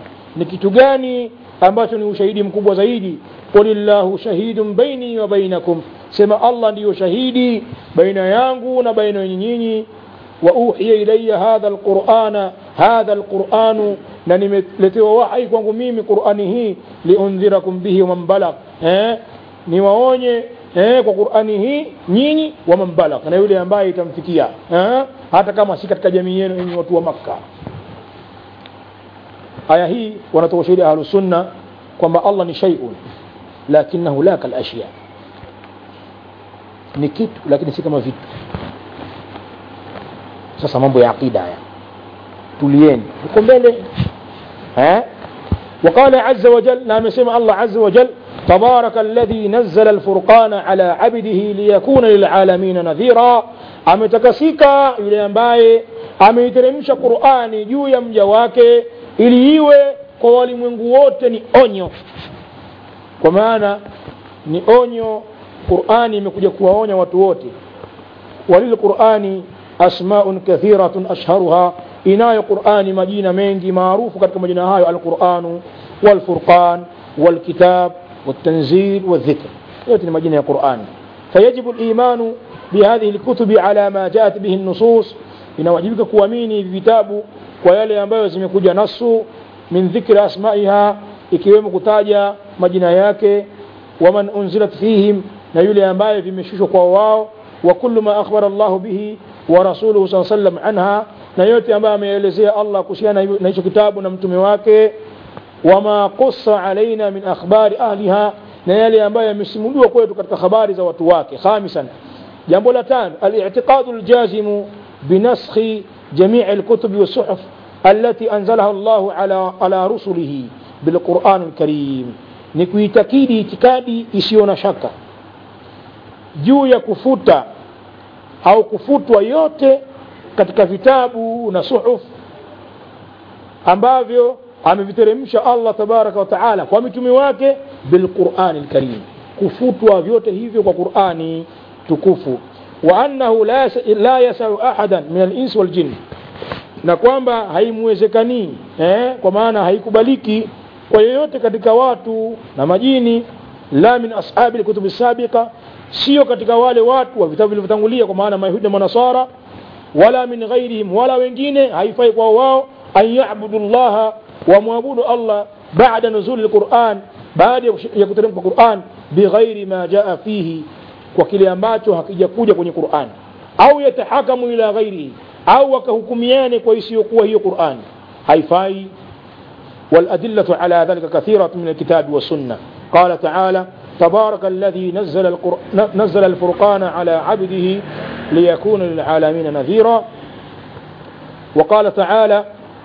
نكتغاني ambacho ni ushahidi mkubwa zaidi qulillahu shahidun baini wa bainakum sema Allah ndiyo shahidi baina yangu na baina nyinyi wa uhiya ilayya hadha alqur'ana hadha alqur'anu na nimeletewa wahi kwangu mimi qur'ani hii liundhirakum bihi wa man balagh eh niwaonye eh kwa qur'ani hii nyinyi wa man balagh na yule ambaye itamfikia eh hata kama si katika jamii yenu yenye watu wa makkah aya hii wanatoa ushahidi ahlu sunna kwamba Allah ni shay'un lakinahu la kal ashya ni kitu lakini si kama vitu sasa mambo ya aqida haya tulieni huko mbele eh وقال عز وجل نعم سمع الله عز وجل تبارك الذي نزل الفرقان على عبده ليكون للعالمين نذيرا ametakasika yule ambaye ameiteremsha qurani juu ya mja wake ili iwe kwa walimwengu wote ni onyo kwa maana ni onyo qurani imekuja kuwaonya watu wote walilqurani asmaun kathiratun ashharuha inayo qurani majina mengi maarufu katika majina hayo alquranu walfurqan walkitab والتنزيل والذكر يأتي مجينة القرآن فيجب الإيمان بهذه الكتب على ما جاءت به النصوص inawajibika kuamini vitabu kwa yale ambayo zimekuja nasu min dhikri asmaiha ikiwemo kutaja majina yake waman unzilat fihim na yule ambaye vimeshushwa kwa wao wa kullu ma akhbara Allah bihi wa rasuluhu saa sallam anha na yote ambayo ameelezea Allah kuhusiana na hicho kitabu na mtume wake wama qussa alaina min akhbari ahliha na yale ambayo yamesimuliwa kwetu katika habari za watu wake khamisan jambo la tano al-i'tiqadu al-jazimu بنسخ جميع الكتب والصحف التي أنزلها الله على على رسله بالقرآن الكريم نكويتكيدي itikadi isiyo na shaka juu ya kufuta au kufutwa yote katika vitabu na suhuf ambavyo ameviteremsha Allah tabaraka wa taala kwa mitume wake bilqurani lkarim kufutwa vyote hivyo kwa qurani tukufu wa annahu la, la yasau ahadan min alins waljin na kwamba haimwezekanii eh, kwa maana haikubaliki kwa yeyote katika watu na majini la min ashabi lkutubi sabiqa sio katika wale watu wa vitabu vilivyotangulia kwa maana mayahudi na manasara wala min ghairihim wala wengine haifai kwa wao an yabudu llaha wamwabudu allah bada nuzuli lquran baada ya kuteremka quran bighairi ma jaa fihi kwa kile ambacho hakijakuja kwenye Qur'an au yatahakamu ila ghairihi au wakahukumiane kwa isiyokuwa hiyo Qur'an haifai والأدلة على ذلك كثيرة من الكتاب والسنة قال تعالى تبارك الذي نزل, القر... نزل الفرقان على عبده ليكون للعالمين نذيرا وقال تعالى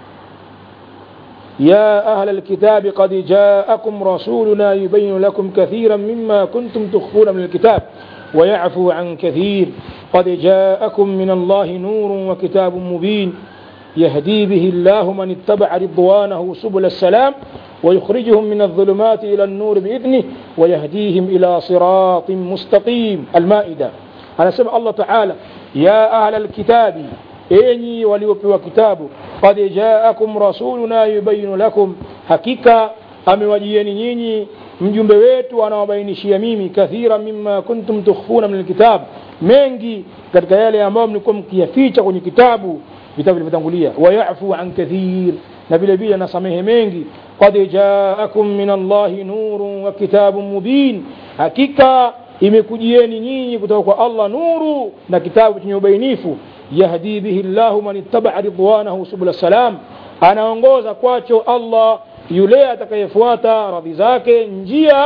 يا أهل الكتاب قد جاءكم رسولنا يبين لكم كثيرا مما كنتم تخفون من الكتاب ويعفو عن كثير قد جاءكم من الله نور وكتاب مبين يهدي به الله من اتبع رضوانه سبل السلام ويخرجهم من الظلمات إلى النور بإذنه ويهديهم إلى صراط مستقيم المائدة أنا سمع الله تعالى يا أهل الكتاب enyi waliopewa kitabu qad jaakum rasuluna yubayinu lakum hakika amewajieni nyinyi mjumbe wetu anawabainishia mimi kathira mima kuntum tukhfuna min alkitab mengi katika yale ambayo mlikuwa mkiyaficha kwenye kitabu vitabu vilivyotangulia wayafu an kathir na vile vile nasamehe mengi qad jaakum min allahi nurun wa kitabun mubin hakika imekujieni nyinyi kutoka kwa allah nuru na kitabu chenye ubainifu yahdi bihi llahu man ittabaa ridwanahu subula salam anaongoza kwacho allah yule atakayefuata radhi zake njia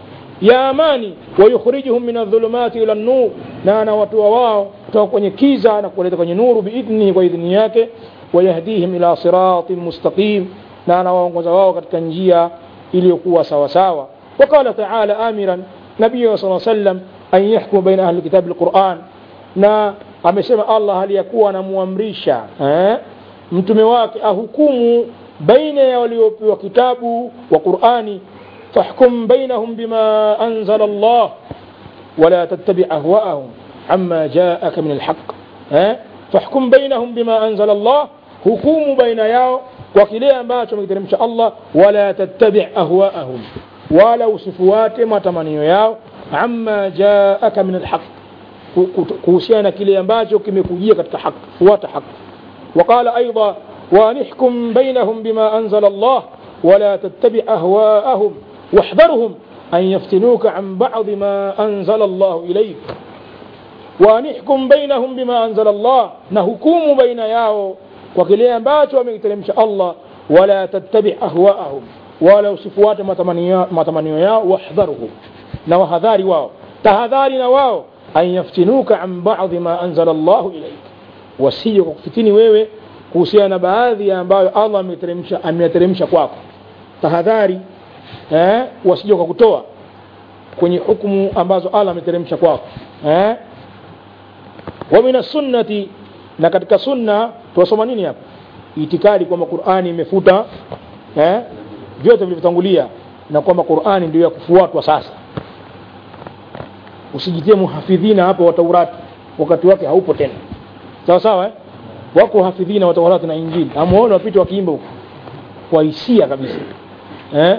ya amani wayukhrijuhum min adhulumati ila nur na anawatoa wao kutoka kwenye kiza na kuwaleta kwenye nuru biidhnihi kwa idhni yake wayahdihim ila siratin mustaqim na anawaongoza wao katika njia iliyokuwa sawasawa وقال تعالى آمرا نبيه صلى الله عليه وسلم أن يحكم بين أهل الكتاب القرآن na amesema Allah aliyakuwa anamuamrisha eh, mtume wake ahukumu baina ya waliopewa kitabu wa Qur'ani fahkum bainahum bima anzala Allah wala tattabi ahwaahum amma jaaka min alhaq eh, fahkum bainahum bima anzala Allah hukumu baina yao kwa kile ambacho amekiteremsha Allah wala tattabi ahwaahum wala usifuate matamanio yao amma jaaka min alhaq kuhusiana na kile ambacho kimekujia katika haki fuata haki وقال أيضا ونحكم بينهم بما أنزل الله ولا تتبع أهواءهم واحذرهم أن يفتنوك عن بعض ما أنزل الله إليك ونحكم بينهم بما أنزل الله نهكم بين ياو وكلي أنباتوا من تلمش الله wala tattabi ahwaahum wala usifuate matamanio matamanio yao wahdharuhum na wahadhari wao tahadhari na wao an yaftinuka an ba'dhi ma anzala llahu ilaik wasije kwa kufitini wewe kuhusiana na baadhi ya ambayo allah ameteremsha ameyateremsha kwako tahadhari eh, wasije kwa kutoa kwenye hukumu ambazo allah ameteremsha kwako eh? wa min sunnati na katika sunna tuwasoma nini hapa itikadi kwamba qurani imefuta eh? vyote vilivyotangulia na kwamba qurani ndio ya kufuatwa sasa usijitie muhafidhina hapo wa taurati wakati wake haupo tena sawa sawa eh? wako hafidhina wa taurati na injili amuone wapite wakiimba huko kwa hisia kabisa eh?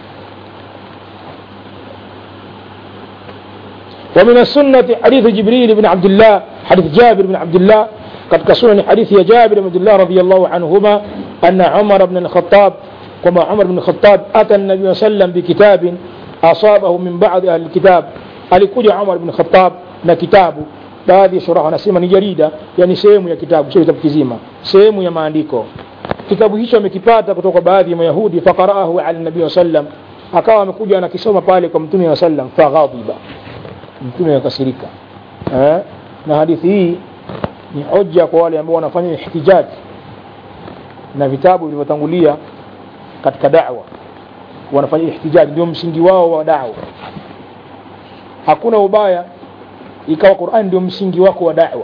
ومن السنة حديث جبريل بن عبد الله حديث جابر بن عبد الله قد كسنن حديث يا جابر بن عبد الله رضي الله عنهما أن عمر بن الخطاب كما عمر بن الخطاب أتى النبي صلى الله عليه وسلم بكتاب أصابه من بعض أهل الكتاب alikuja Umar bin Khattab na kitabu baadhi ya shuraha wanasema ni jarida yani sehemu ya kitabu sio kitabu kizima sehemu ya maandiko kitabu hicho amekipata kutoka kwa baadhi ya mayahudi faqaraahu ala nabii sallam akawa amekuja anakisoma pale kwa mtume wa sallam faghadiba mtume akasirika eh? na hadithi hii ni hoja kwa wale ambao wanafanya ihtijaji na vitabu vilivyotangulia katika da'wa wanafanya ihtijaji ndio msingi wao wa da'wa hakuna ubaya ikawa Qur'an ndio msingi wako wa da'wa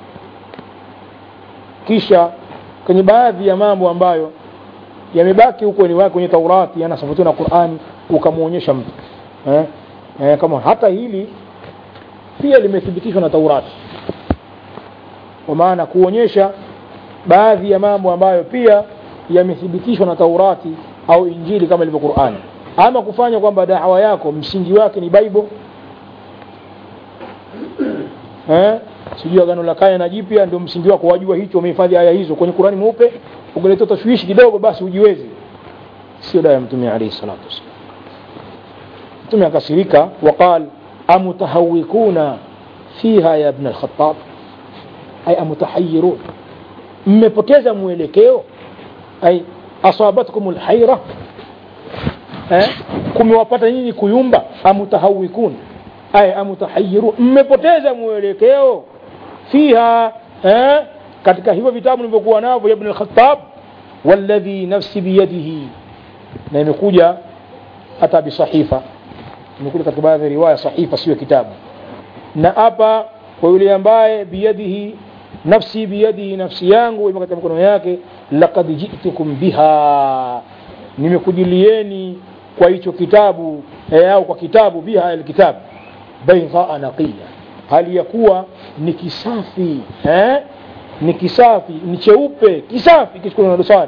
kisha kwenye baadhi ya mambo ambayo yamebaki huko ni wake kwenye Taurati yanasafutiwa na Qur'ani ukamwonyesha mtu eh? Eh, kama hata hili pia limethibitishwa na Taurati kwa maana kuonyesha baadhi ya mambo ambayo pia yamethibitishwa na Taurati au Injili kama ilivyo Qur'ani ama kufanya kwamba dawa yako msingi wake ni Bible eh sijui agano la kale na jipya ndio msingi wako wajua hicho umehifadhi aya hizo kwenye Qur'ani mweupe ukaleta tashwishi kidogo basi ujiwezi sio dawa ya mtume alayhi salatu wasallam mtume akasirika waqal amutahawikuna fiha ya ibn al-khattab ay amutahayyirun mmepoteza mwelekeo ay asabatkum al-hayra eh kumewapata nyinyi kuyumba amutahawikun ay amutahayyirun mmepoteza mwelekeo fiha eh katika hivyo vitabu nilivyokuwa navyo ya ibn al-khattab walladhi nafsi biyadihi na imekuja hata bisahifa imekuja katika baadhi ya riwaya sahifa sio kitabu na hapa kwa yule ambaye biyadihi nafsi biyadihi nafsi yangu imo katika mikono yake laqad ji'tukum biha nimekujilieni kwa hicho kitabu eh, au kwa kitabu biha alkitab baydha naqiya hali ya kuwa ni kisafi eh? ni kisafi ni cheupe kisafi kisicho na dosari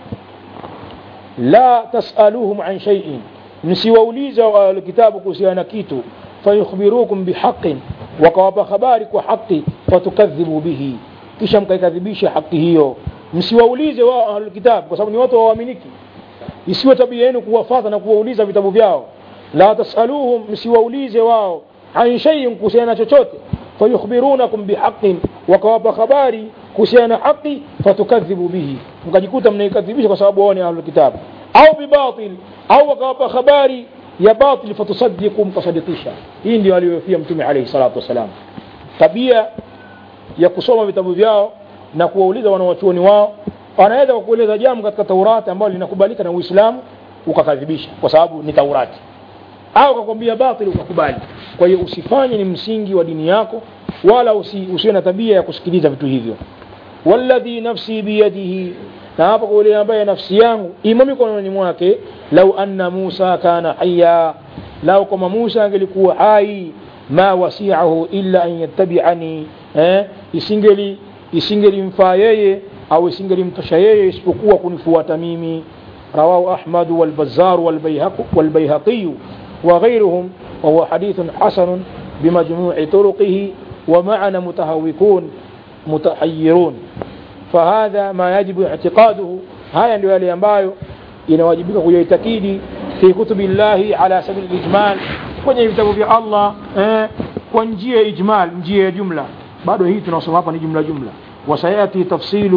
la tasaluhum an shay'in msiwauliza wa kitabu kuhusiana na kitu fayukhbirukum bihaqin wakawapa habari kwa haki fatukadhibu bihi kisha mkaikadhibisha haki hiyo msiwaulize wao ahlul kitab kwa sababu ni watu waaminiki isiwe tabia yenu kuwafata na kuwauliza vitabu vyao la tasaluhum msiwaulize wao an shay'in kuhusiana na chochote fayukhbirunakum bihaqin wakawapa habari kuhusiana na haki fatukadhibu bihi mkajikuta mnaikadhibisha kwa sababu wao ni ahlul kitab au bibatil au wakawapa habari ya batil fatusaddiqu mkasadikisha hii ndio aliyofia mtume alayhi salatu wasalam tabia ya kusoma vitabu vyao na kuwauliza wanawachuoni wao wanaweza kukueleza jambo katika Taurati ambalo linakubalika na Uislamu ukakadhibisha kwa sababu ni Taurati au akakwambia batili ukakubali kwa hiyo usifanye ni msingi wa dini yako wala usi, usiwe na tabia ya kusikiliza vitu hivyo walladhi nafsi biyadihi na hapa kwa yule ambaye nafsi yangu imo mikononi mwake lau anna Musa kana hayya lau kama Musa angelikuwa hai ma wasi'ahu illa an yattabi'ani eh isingeli isingelimfaa yeye au isingelimtosha yeye isipokuwa kunifuata mimi rawahu Ahmad wal Bazzar wal Bayhaqi wal Bayhaqi وغيرهم وهو حديث حسن بمجموع طرقه ومعنى متهوكون متحيرون فهذا ما يجب اعتقاده هاي ndio yale ambayo inawajibika kuyaitakidi fi kutubi llahi ala sabili ijmal kwenye vitabu vya Allah eh, kwa njia ya ijmal njia ya jumla bado hii tunasoma hapa ni jumla jumla wasayati tafsilu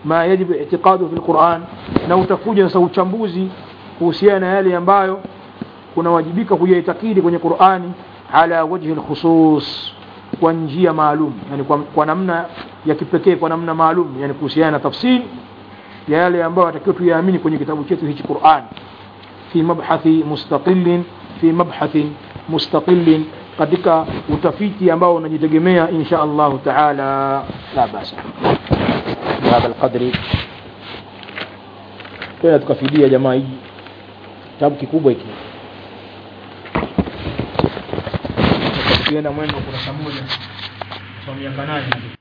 ma yajibu i'tiqadu fi lquran na utakuja sasa uchambuzi kuhusiana na yale ambayo kunawajibika kuyaitakidi kwenye qurani ala wajhi lkhusus kwa njia maalum yani kwa, kwa namna ya kipekee kwa namna maalum yani kuhusiana na tafsiri ya yale ambayo atakiwa tuyaamini kwenye kitabu chetu hichi Qur'an fi mabhathi mustaqillin fi mabhathi mustaqillin katika utafiti ambao unajitegemea insha Allah taala la basa bihadha alqadri tena tukafidia jamaa hii kitabu kikubwa hiki tukienda mwendo kurasa moja kwa miaka nane